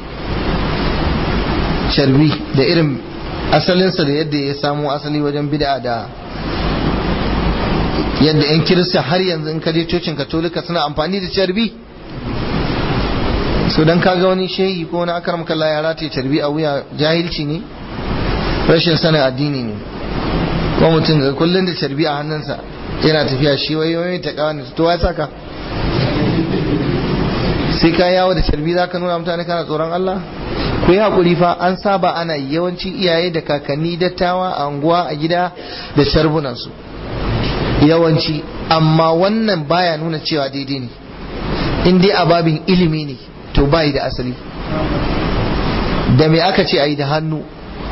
carbi da irin asalinsa da yadda ya samo asali wajen bid'a da yadda 'yan kirista har yanzu in kaje cocin katolika suna amfani da carbi so dan kaga wani shehi ko wani akaram kalla ya rataye carbi a wuya jahilci ne rashin sanin addini ne ko mutum ga kullun da carbi a hannunsa yana tafiya shi wai wai ta kawo ne to wai saka sai ka yawo da carbi zaka nuna mutane kana tsoron Allah ku yi hakuri fa an saba ana yawanci iyaye da kakanni dattawa a unguwa a gida da carbunansu yawanci amma wannan baya nuna cewa daidai ne in dai a babin ilimi ne to bayi da asali da me aka ce a yi da hannu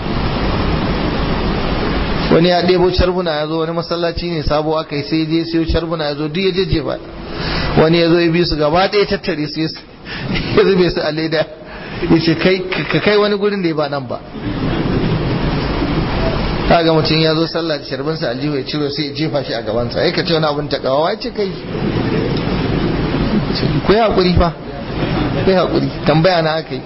wani ya ɗebo carbuna ya zo wani masallaci ne sabo aka yi sai je siyo carbuna ya zo duk ya jeje ba wani ya zo ya bi su gaba ɗaya tattare su ya zube su a leda ya ce ka kai wani gurin da ya ba nan ba kaga mutum ya zo sallah da sharbinsa aljihu ya ciro sai ya jefa shi a gabansa ya ka ce wani abin takawa ya ce kai ku yi haƙuri fa ku yi haƙuri tambaya na aka yi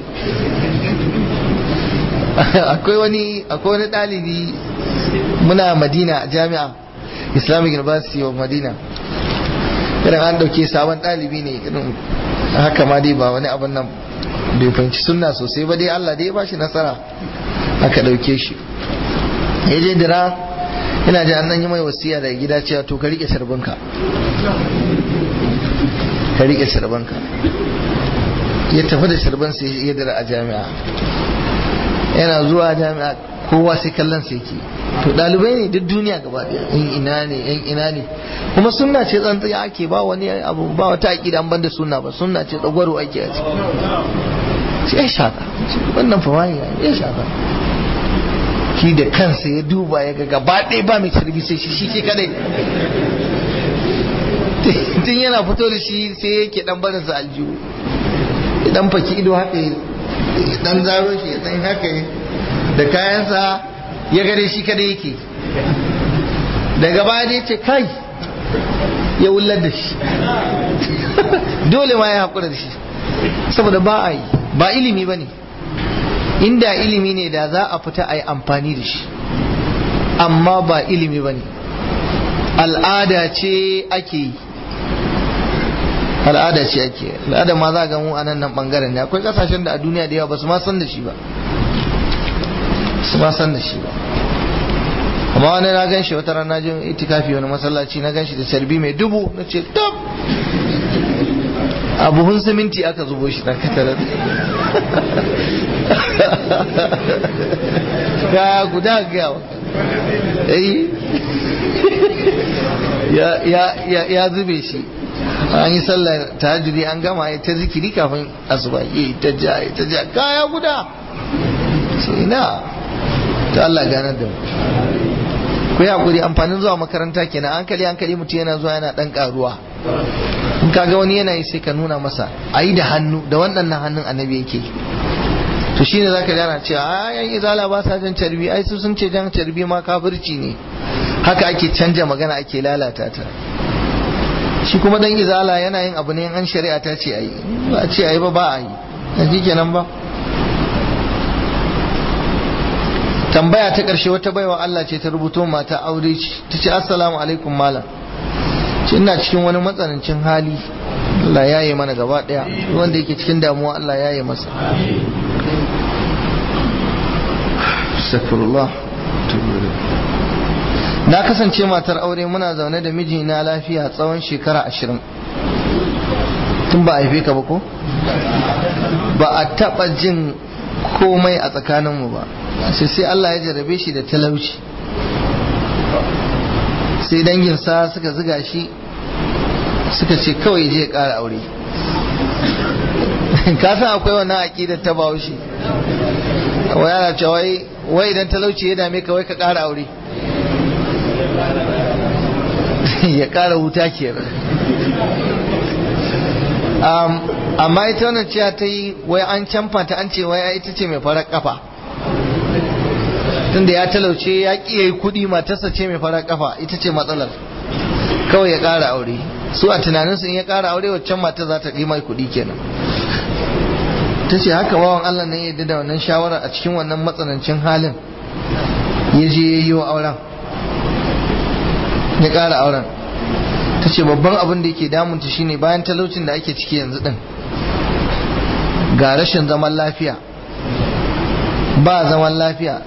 akwai wani akwai wani ɗalibi muna madina a jami'a islamic university of madina irin an ɗauke sabon ɗalibi ne irin haka ma dai ba wani abin nan bai fahimci sunna sosai ba dai allah dai ya ba shi nasara aka ɗauke shi ya je dira ina ji an yi mai wasiya daga gida cewa to ka rike sharbinka ka rike sharbinka ya tafi da sharbin sai ya dira a jami'a yana zuwa jami'a kowa sai kallon sai ke to dalibai ne duk duniya gaba daya in ina ne in ina ne kuma sunna ce tsantsiya ake ba wani abu ba wata aqida an banda sunna ba sunna ce tsagwaro ake a ciki sai ya shaka wannan fa wani ya shaka shi da kansa ya duba ya ga gaba ɗaya ba mai carbi sai shi shi ke kadai tun yana fito da shi sai yake dan barin sa aljihu dan faki ido haka ya dan zaro shi ya dan haka da kayansa ya gare shi kadai yake daga baya dai ce kai ya wullar da shi dole ma ya haƙura da shi saboda ba a yi ba ilimi ba ne inda ilimi ne da za a fita a yi amfani da shi amma ba ilimi ba ne al'ada ce ake yi al'ada ce ake al'ada ma za ga mu a nan nan bangaren ne akwai kasashen da a duniya da yawa ba su ma san da shi ba su ma san da shi ba amma wani na gan shi wata rana jin itikafi wani masallaci na gan shi da carbi mai dubu na ce tab a buhun siminti aka zubo shi dan katarar ya guda gawa ya zube shi an yi sallar tahajjudi an gama ya ta zikiri kafin asuba ya ta ja ya ta ja kaya guda sai ina ta Allah ganar da mu ku yi hakuri amfanin zuwa makaranta kenan hankali hankali mutum yana zuwa yana dan karuwa in kaga wani yana yi sai ka nuna masa a yi da hannu da wannan hannun annabi yake to shine zaka gana cewa a yan izala ba sa jan carbi ai su sun ce jan carbi ma kafirci ne haka ake canja magana ake lalata ta shi kuma dan izala yana yin abu ne an shari'a ta ce ayi ba a ce ayi ba ba a yi yanzu kenan ba tambaya ta ƙarshe wata baiwa Allah ce ta rubuto mata aure ce ta ce assalamu alaikum malam ce ina cikin wani matsanancin hali Allah ya yi mana gaba ɗaya wanda yake cikin damuwa Allah ya yi masa Astaghfirullah na kasance matar aure muna zaune da mijina lafiya tsawon shekara ashirin tun ba a haife ka ba ko ba a taɓa jin komai a tsakaninmu ba sai sai Allah ya jarabe shi da talauci sai danginsa suka ziga shi suka ce kawai je ya ƙara aure ka san akwai wannan aƙidar ta bahaushe wai ana cewa wai idan talauci ya dame ka wai ka ƙara aure ya ƙara wuta kenan amma ita wannan ciya ta yi wai an canfa ta an ce wai ita ce mai farar kafa tunda ya talauce ya ƙi yi kuɗi matarsa ce mai farar kafa ita ce matsalar kawai ya ƙara aure su a tunaninsu in ya ƙara aure waccan matar za ta ɗi mai kuɗi kenan ta ce haka wawan Allah ne yadda da wannan shawara a cikin wannan matsanancin halin ya je ya yi wa auren ya ƙara auren ta ce babban abin da yake damunta shine bayan talaucin da ake ciki yanzu din ga rashin zaman lafiya ba zaman lafiya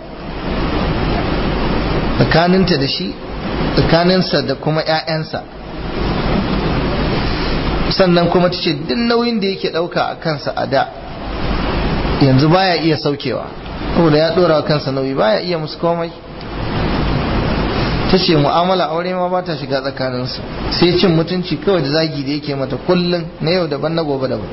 tsakaninta da shi tsakaninsa da kuma 'ya'yansa sannan kuma ta ce duk nauyin da yake ɗauka a kansa a da yanzu baya iya saukewa saboda ya ɗora wa kansa nauyi baya iya musu komai ta ce mu'amala aure ma ba ta shiga tsakaninsu sai cin mutunci kawai da zagi da yake mata kullum na yau daban na gobe daban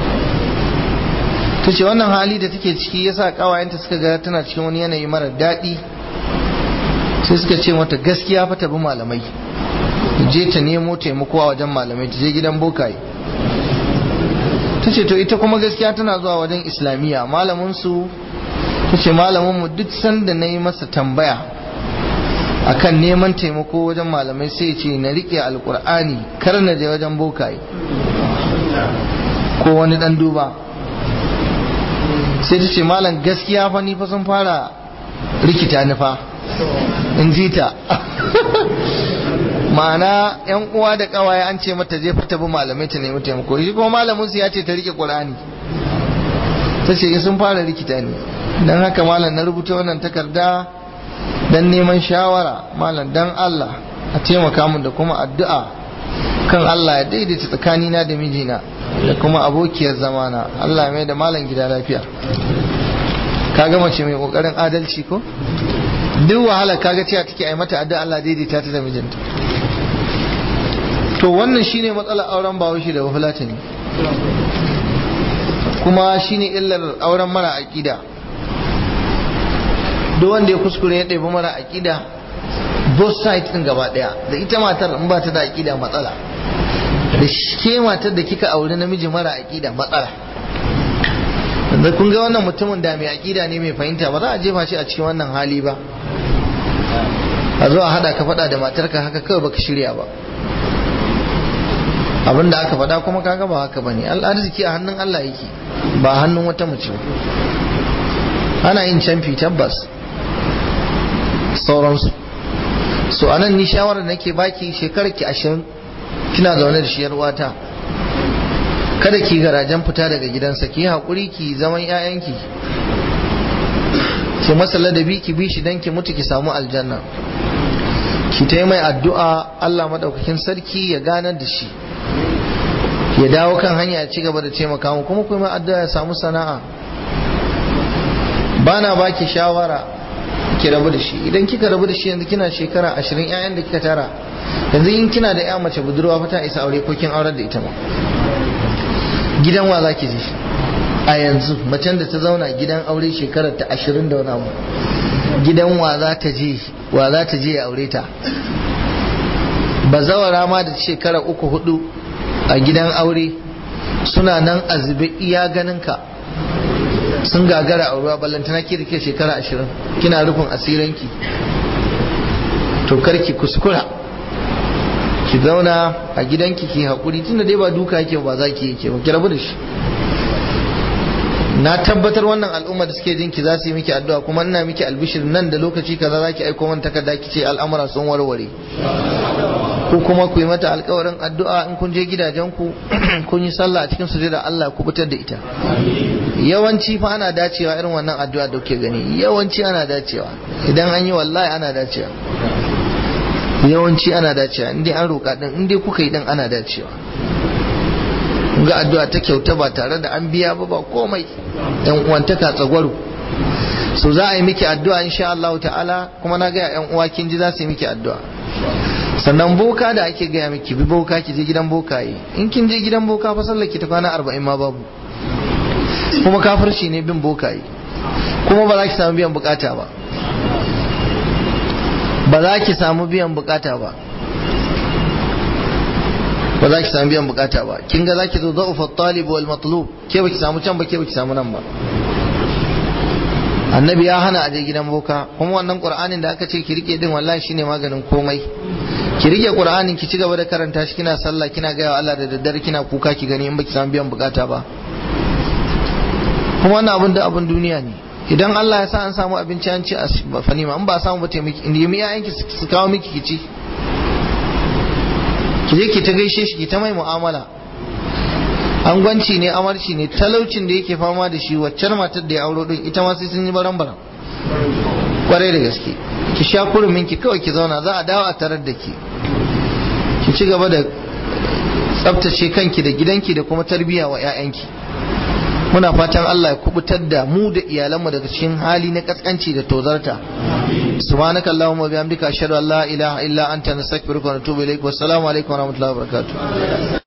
ta ce wannan hali da take ciki yasa kawayenta suka ga tana cikin wani yanayi mara daɗi sai suka ce mata gaskiya fa ta bi malamai ta je ta nemo taimako a wajen malamai ta je gidan bokaye ta ce to ita kuma gaskiya tana zuwa wajen islamiyya malaminsu ta ce malaminmu duk sanda na yi masa tambaya akan neman taimako wajen malamai sai ce na riƙe alkur'ani kar na je wajen bokaye ko wani ɗan duba sai ta ce malam gaskiya fa ni fa sun fara rikita ni fa in ji ta ma'ana yan uwa da kawaye an ce mata je fita bi malamai ta nemi taimako shi kuma malamin su ya ce ta rike qur'ani ta ce sun fara rikita ni dan haka malam na rubuta wannan takarda dan neman shawara malam dan Allah a taimaka mun da kuma addu'a kan Allah ya daidaita tsakanina da mijina da kuma abokiyar zamana Allah mai da malam gida lafiya kaga mace mai kokarin adalci ko duk wahala kaga cewa take ai mata addu'a Allah daidaita ta da mijinta to wannan shine matsalar auren bawashi da wafulatani kuma shine illar auren mara aqida duk wanda ya kuskure ya ɗebi mara aqida both sides din gaba daya da ita matar in ba ta da aqida matsala da ke matar da kika auri namiji mara aqida matsala da kun ga wannan mutumin da mai aqida ne mai fahimta ba za a jefa shi a cikin wannan hali ba a zo a hada ka fada da matarka haka kawai baka shirya ba abin da aka fada kuma kaga ba haka bane al'arziki a hannun Allah yake ba hannun wata mace ana yin canfi tabbas sauransu so anan ni shawarar nake baki shekarar ki ashirin kina zaune da shi wata kada ki garajen fita daga gidansa ki haƙuri ki zaman 'ya'yanki ki masa ladabi ki bi shi dan ki mutu ki samu aljanna ki ta mai addu'a Allah madaukakin sarki ya ganar da shi ya dawo kan hanya ya ci gaba da taimaka mu kuma kuma addu'a ya samu sana'a bana baki shawara ki rabu da shi idan kika rabu da shi yanzu kina shekara ashirin 'ya'yan da kika tara yanzu in kina da 'ya mace budurwa fa ta isa aure ko kin aurar da ita ma gidan wa zaki je a yanzu macen da ta zauna gidan aure shekarar ta ashirin da wani abu gidan wa za ta je wa za ta je ya aure ta bazawara ma da shekara uku hudu a gidan aure suna nan a zube iya ganin ka sun gagara a ruwa ballantana ki da ke shekara ashirin kina rufin asiranki to karki kuskura ki zauna a gidanki ki haƙuri tunda dai ba duka yake ba za ki yake ba ki rabu da shi na tabbatar wannan al'umma da suke jinki za su yi miki addu'a kuma ina miki albishir nan da lokaci kaza za ki aiko man takarda ki ce al'amura sun warware ko kuma ku yi mata alkawarin addu'a in kun je gidajenku kun yi sallah a cikin sujada Allah ku fitar da ita yawanci fa ana dacewa irin wannan addu'a da kuke gani yawanci ana dacewa idan an yi wallahi ana dacewa yawanci ana dacewa in dai an roƙa din in dai kuka yi din ana dacewa ga addu'a ta kyauta ba tare da an biya ba ba komai yan uwantaka tsagwaro so za a yi miki addu'a insha Allah ta'ala kuma na ga yan uwa kin ji za su yi miki addu'a sannan boka da ake gaya miki bi boka ki je gidan bokaye in kin je gidan boka fa sallar ki ta kwana arba'in ma babu kuma kafirci ne bin bokaye kuma ba za ki samu biyan bukata ba ba za ki samu biyan bukata ba ba za ki samu biyan bukata ba kin ga za ki zo za'ufa talib wal matlub ke ba ki samu can ba ke ba ki samu nan ba annabi ya hana aje gidan boka kuma wannan qur'anin da aka ce ki rike din wallahi shine maganin komai ki rike qur'anin ki ci gaba da karanta shi kina sallah kina ga Allah da daddare kina kuka ki gani in baki samu biyan bukata ba kuma wannan abin da abin duniya ne idan Allah ya sa an samu abinci an ci a fanima in ba samu ba taimaki in yi yayanki su kawo miki ki ci ki je ki ta gaishe shi ki ta mai mu'amala angwanci ne amarci ne talaucin da yake fama da shi waccan matar da ya auro din ita ma sai sun yi baran baran kwarai da gaske ki sha kurumin ki kawai ki zauna za a dawo a tarar da ki ki ci gaba da tsabtace kanki da gidanki da kuma tarbiyya wa 'ya'yanki muna fatan Allah ya kubutar da mu da iyalanmu daga cikin hali na kaskanci da tozarta subhanaka allahumma bihamdika ashhadu an la ilaha illa anta nastaghfiruka wa natubu ilaik wassalamu alaikum wa rahmatullahi wa barakatuh